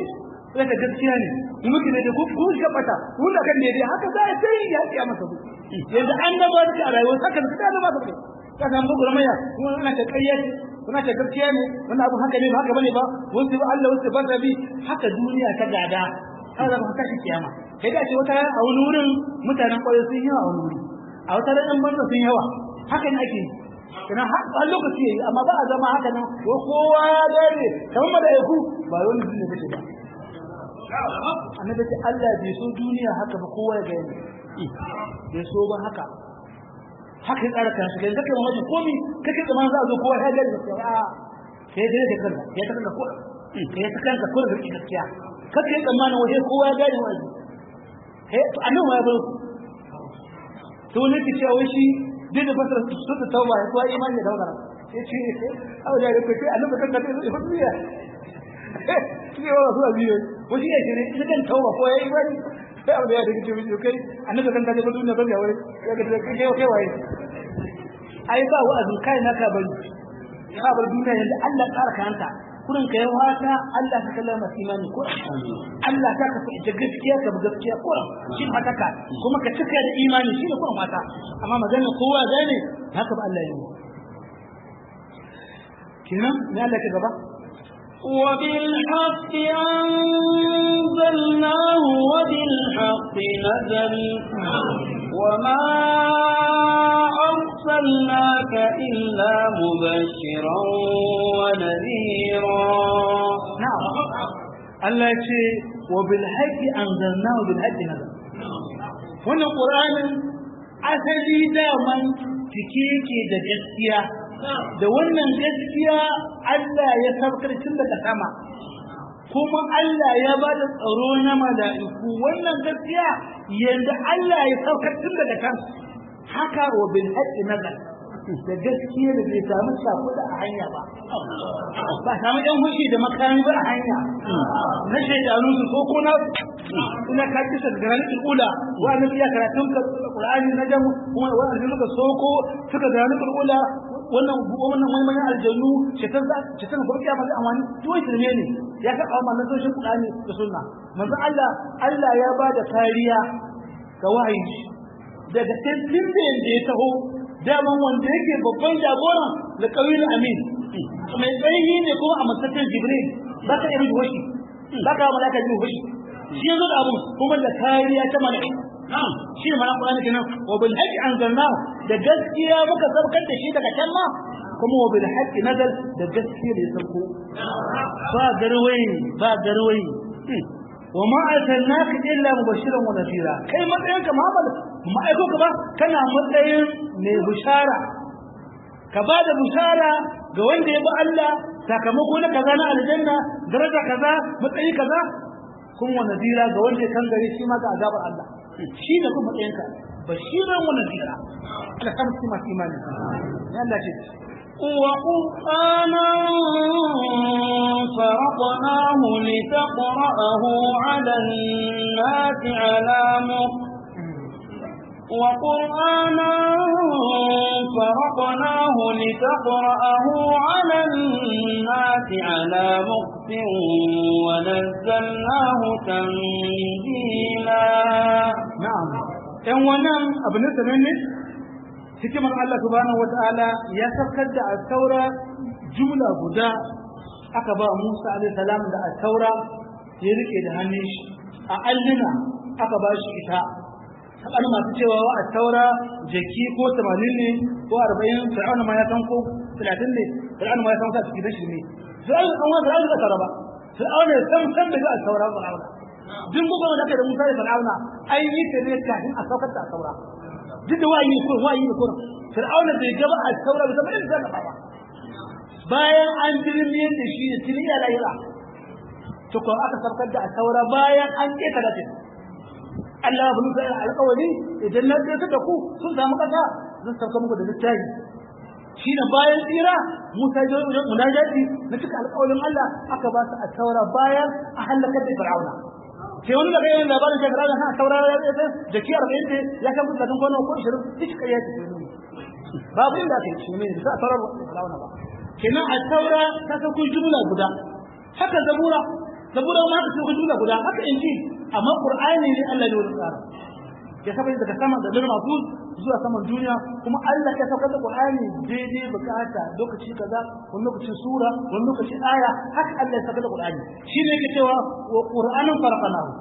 sai ka gaskiya ne in muke da ku ku ga bata ku da kan daidai haka za a sai ya kiya masa ku yanzu an da ba da rayuwa haka da da ba ka ka san bugu ramaya kuma ana ta kayya kuna ta gaskiya ne wannan abu haka ne ba haka bane ba wasu ba Allah wasu ba bi haka duniya ta gada haka ba haka shi kiyama kai da ce wata a wani wurin mutanen kwarai sun yawa a wani wuri a wata ran banza sun yawa haka ne ake kana har lokaci yayi amma ba a zama haka nan ko kowa ya dare kamar malaiku ba wani duniya kace ba annabi ce Allah bai so duniya haka ba kowa ya gani bai so ba haka haka ya tsara kansa kai zaka mamaki komi kake zaman za a zo kowa ya gani gaskiya a kai dai da kanka kai ta kanka ko kai ta kanka ko da gaskiya kake tsammanin waje kowa ya gani wani eh to annabi ya bar to ne ki cewa shi duk da fasara su ta tauba ya kuwa imani da daukar sai ce abu da ya kace annabi kan ka zai fa duniya shi ne wa zuwa biyo wani ya ce ne ita kan tauba ko ya imani sai abu da ya dace biyo kai annabi kan ka zai fa duniya kan ya wuri ya ga kai kai kai waye ai ba wa'azin kai naka bari ka bar duniya yanda Allah tsara kanta kurin ka yi wata Allah ka kallama imani ko Allah ta ka da gaskiya ka bi gaskiya ko shi haka ka kuma ka cika da imani shi ne kuma mata amma magana kowa gane haka ba Allah ya yi kenan ne Allah ka gaba وبالحق أنزلناه وبالحق نزل وما أرسلناك إلا مبشرا ونذيرا نعم الله يقول وبالحق أنزلناه وبالحق نزل wannan ƙuranin asali daman cike yake da gaskiya da wannan gaskiya Allah ya saukar tun daga sama kuma Allah ya ba da tsaro na mala'iku wannan gaskiya yanda Allah ya saukar tun daga kan haka wa bil haqqi nazar da gaskiya da bai samu sakuda a hanya ba ba samu ɗan hushi da makami ba a hanya na shaidanu su ko kuna ina ka kisa da ranar ula wa na biya karatun Qur'ani na jamu kuma wa an suka soko suka ga ranar ula wannan wannan maimayin aljannu shaitan za shaitan ko kiyama zai amfani to wai shirme ne ya ka kawo manzon soshin Qur'ani da sunna manzo Allah Allah ya ba da kariya ga wahayi daga tantin da ya taho daman wanda yake babban jagoran da kawil amin mai tsayi ne kuma a masakar jibril ba ka irin washi ba ka malaka ji washi shi yanzu da abun kuma da kariya ta malaka shi ne mana Qur'ani kenan wa bil haqqi anzalna da gaskiya muka sabkar da shi daga can ma kuma wa bil haqqi nazal da gaskiya da ya sauko ba garwayi ba garwayi wa ma arsalnaka illa mubashiran wa nadhira kai matsayin ka Muhammad ma aiko ka ba kana matsayin mai bushara ka ba da bushara ga wanda ya bi Allah sakamako na kaza na aljanna daraja kaza matsayi kaza kun wa nadira ga wanda ya kangare shi ma ga azabar Allah shi ne kuma matsayin ka bashiran wa nadira Allah kan su masu imani ya Allah ce وقرآنا فرقناه لتقرأه على الناس على مكر وقرآنا فرقناه لتقرأه على الناس على مكر ونزلناه تنزيلا نعم ‘yan wannan abu ne sananne hikimar Allah subhanahu wa ta'ala ya saukar da al-taura jumla guda aka ba Musa alaihi salam da al-taura ya rike da hannun shi a alluna aka ba shi ita saɓani masu cewa wa a taura jaki ko tamanin ne ko arba'in fir'auna ma ya san ko talatin ne fir'auna ma ya san sa cikin rashin ne fir'auna an wani fir'auna ka ba fir'auna ya san san da ga a taura fir'auna duk gugu da aka da musa da fir'auna an yi ta ne kafin a saukar da a taura duk da wayi ko wayi ko fir'auna bai gaba a taura ba zama inda ka ba bayan an dirmiyar da shi da tiliya lahira to ko aka saukar da a taura bayan an keta da Allah ya bulu sai alƙawari idan na tsaye da ku sun samu kasa zan sauka muku da littafi shi ne bayan tsira Musa ya yi munajati na cika alƙawarin Allah aka ba su a taura bayan a halakar da Fir'auna sai wani daga yin labarin shi Fir'auna ha taura ya tsaye da ki 40 ce ya kan kusa gona ko 20 duk kai ya ce babu inda aka yi shi ne da taura Fir'auna ba kenan a taura ta sauko jumla guda haka zabura saboda ma haka sai jumla guda haka inji amma qur'ani ne Allah ne wani tsara ya saba daga sama da lil mahfuz zuwa saman duniya kuma Allah ya saka da qur'ani daidai bukata lokaci kaza wani lokaci sura wani lokaci aya haka Allah ya saka da qur'ani shine yake cewa wa qur'anin farqanahu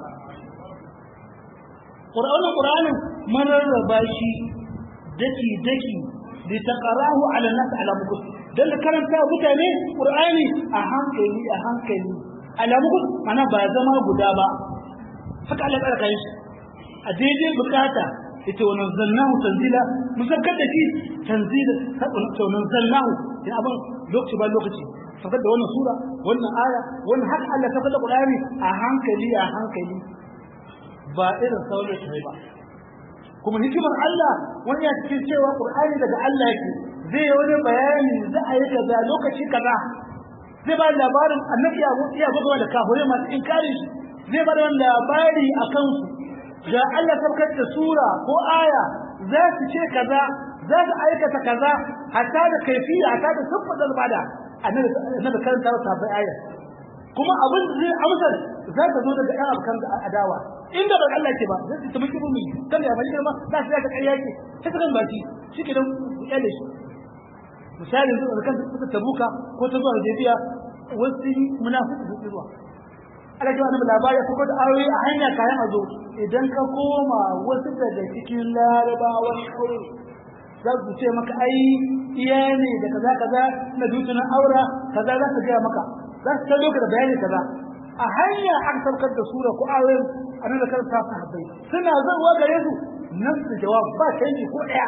qur'anin qur'anin mararraba shi daki daki li taqarahu ala nas ala mukut dan karanta mutane qur'ani a hankali a hankali ala mukut ana ba zama guda ba haka Allah ya kai shi a daidai bukata ita wa nazzalnahu tanzila musakkar da shi tanzila to nazzalnahu ya abin lokaci ba lokaci fakar da wannan sura wannan aya wannan haka Allah ta fada qur'ani a hankali a hankali ba irin sauran shi ba kuma hikimar Allah wani ya cikin cewa Qur'ani daga Allah yake zai yi wani bayani za a yi kaza lokaci kaza zai ba labarin annabi ya mutu ya buga da kafirai masu inkari shi zai ba da labari a kansu ga Allah sabkar da sura ko aya za su ce kaza za su aikata kaza hatta da kaifiya hatta da sun fadar bada annabi karanta ta bai aya kuma abin da zai amsar za ta zo daga ɗan abokan adawa inda ba Allah ke ba zai ta miki mumi kan da bani ma za su ta kai yaki sai kan baki shi ke dan yalle shi misali yanzu da kan suka tabuka ko ta zuwa Hudaybiya wasu munafiki su zuwa Allah ya wani labari ko da ayoyi a hanya kayan azo idan ka koma wasu daga cikin larabawan kauye za su ce maka ai iya ne da kaza kaza na dutunan aura kaza za su gaya maka za su kallo ka da bayani kaza a hanya an saukar da sura ko ayoyin annabi kan ta sahabbai suna zuwa gare su nan su jawab ba canji ko daya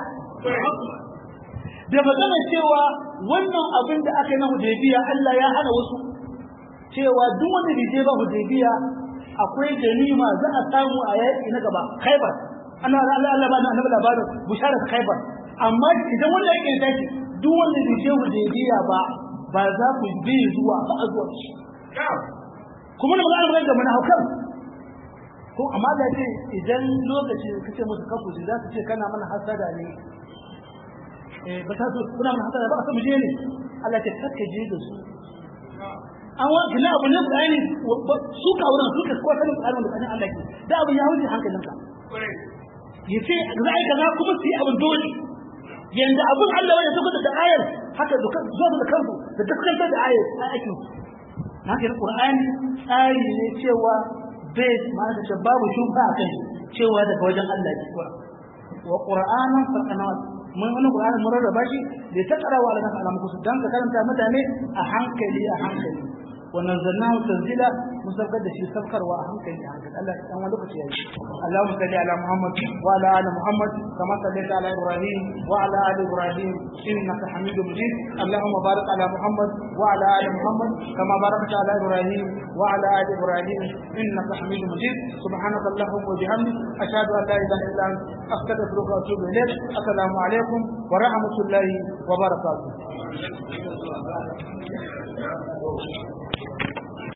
da magana cewa wannan abin da aka yi na hudaybiya Allah ya hana wasu cewa duk wanda bai je ba hudaybiya akwai ganima za a samu a yaƙi na gaba khaibar ana Allah Allah ba da annabi labarin bisharar khaibar amma idan wanda yake tashi duk wanda bai je hudaybiya ba ba za ku bi zuwa ba a zuwa shi kuma da magana magana da mana haukan ko amma da ce idan lokaci kace musu kafu za su ce kana mana hasada ne eh ba ta so kuna mana hasada ba ka mu je ne Allah ta kake je da su an wa kina abu ne Qur'ani su ka wurin su ka ko sanin Qur'ani da Allah ke da abu ya wuce hankalinka yace za a yi kaza kuma su yi abin dole yanda abun Allah wanda suka da ayar haka zo da kansu da dukkan da ayar a aikin haka da Qur'ani tsari ne cewa bai ma da babu shubha a kai cewa daga wajen Allah ne wa Qur'anan farqanat mun wani Qur'ani mun rarraba shi da ta karawa ala nasa alamu kusu dan ka karanta mutane a hankali a hankali wannan zannahu tanzila mun sabkar da shi sabkarwa a hankali a hankali Allah dan wani lokaci yayi Allahumma salli ala Muhammad wa ala ali Muhammad kama sallaita ala Ibrahim wa ala ali Ibrahim innaka Hamidum Majid Allahumma barik ala Muhammad wa ala ali Muhammad kama barakta ala Ibrahim wa ala ali Ibrahim innaka Hamidum Majid subhanaka Allahumma wa bihamdik ashhadu an la ilaha illa anta astaghfiruka wa atubu ilayk assalamu alaikum wa rahmatullahi wa barakatuh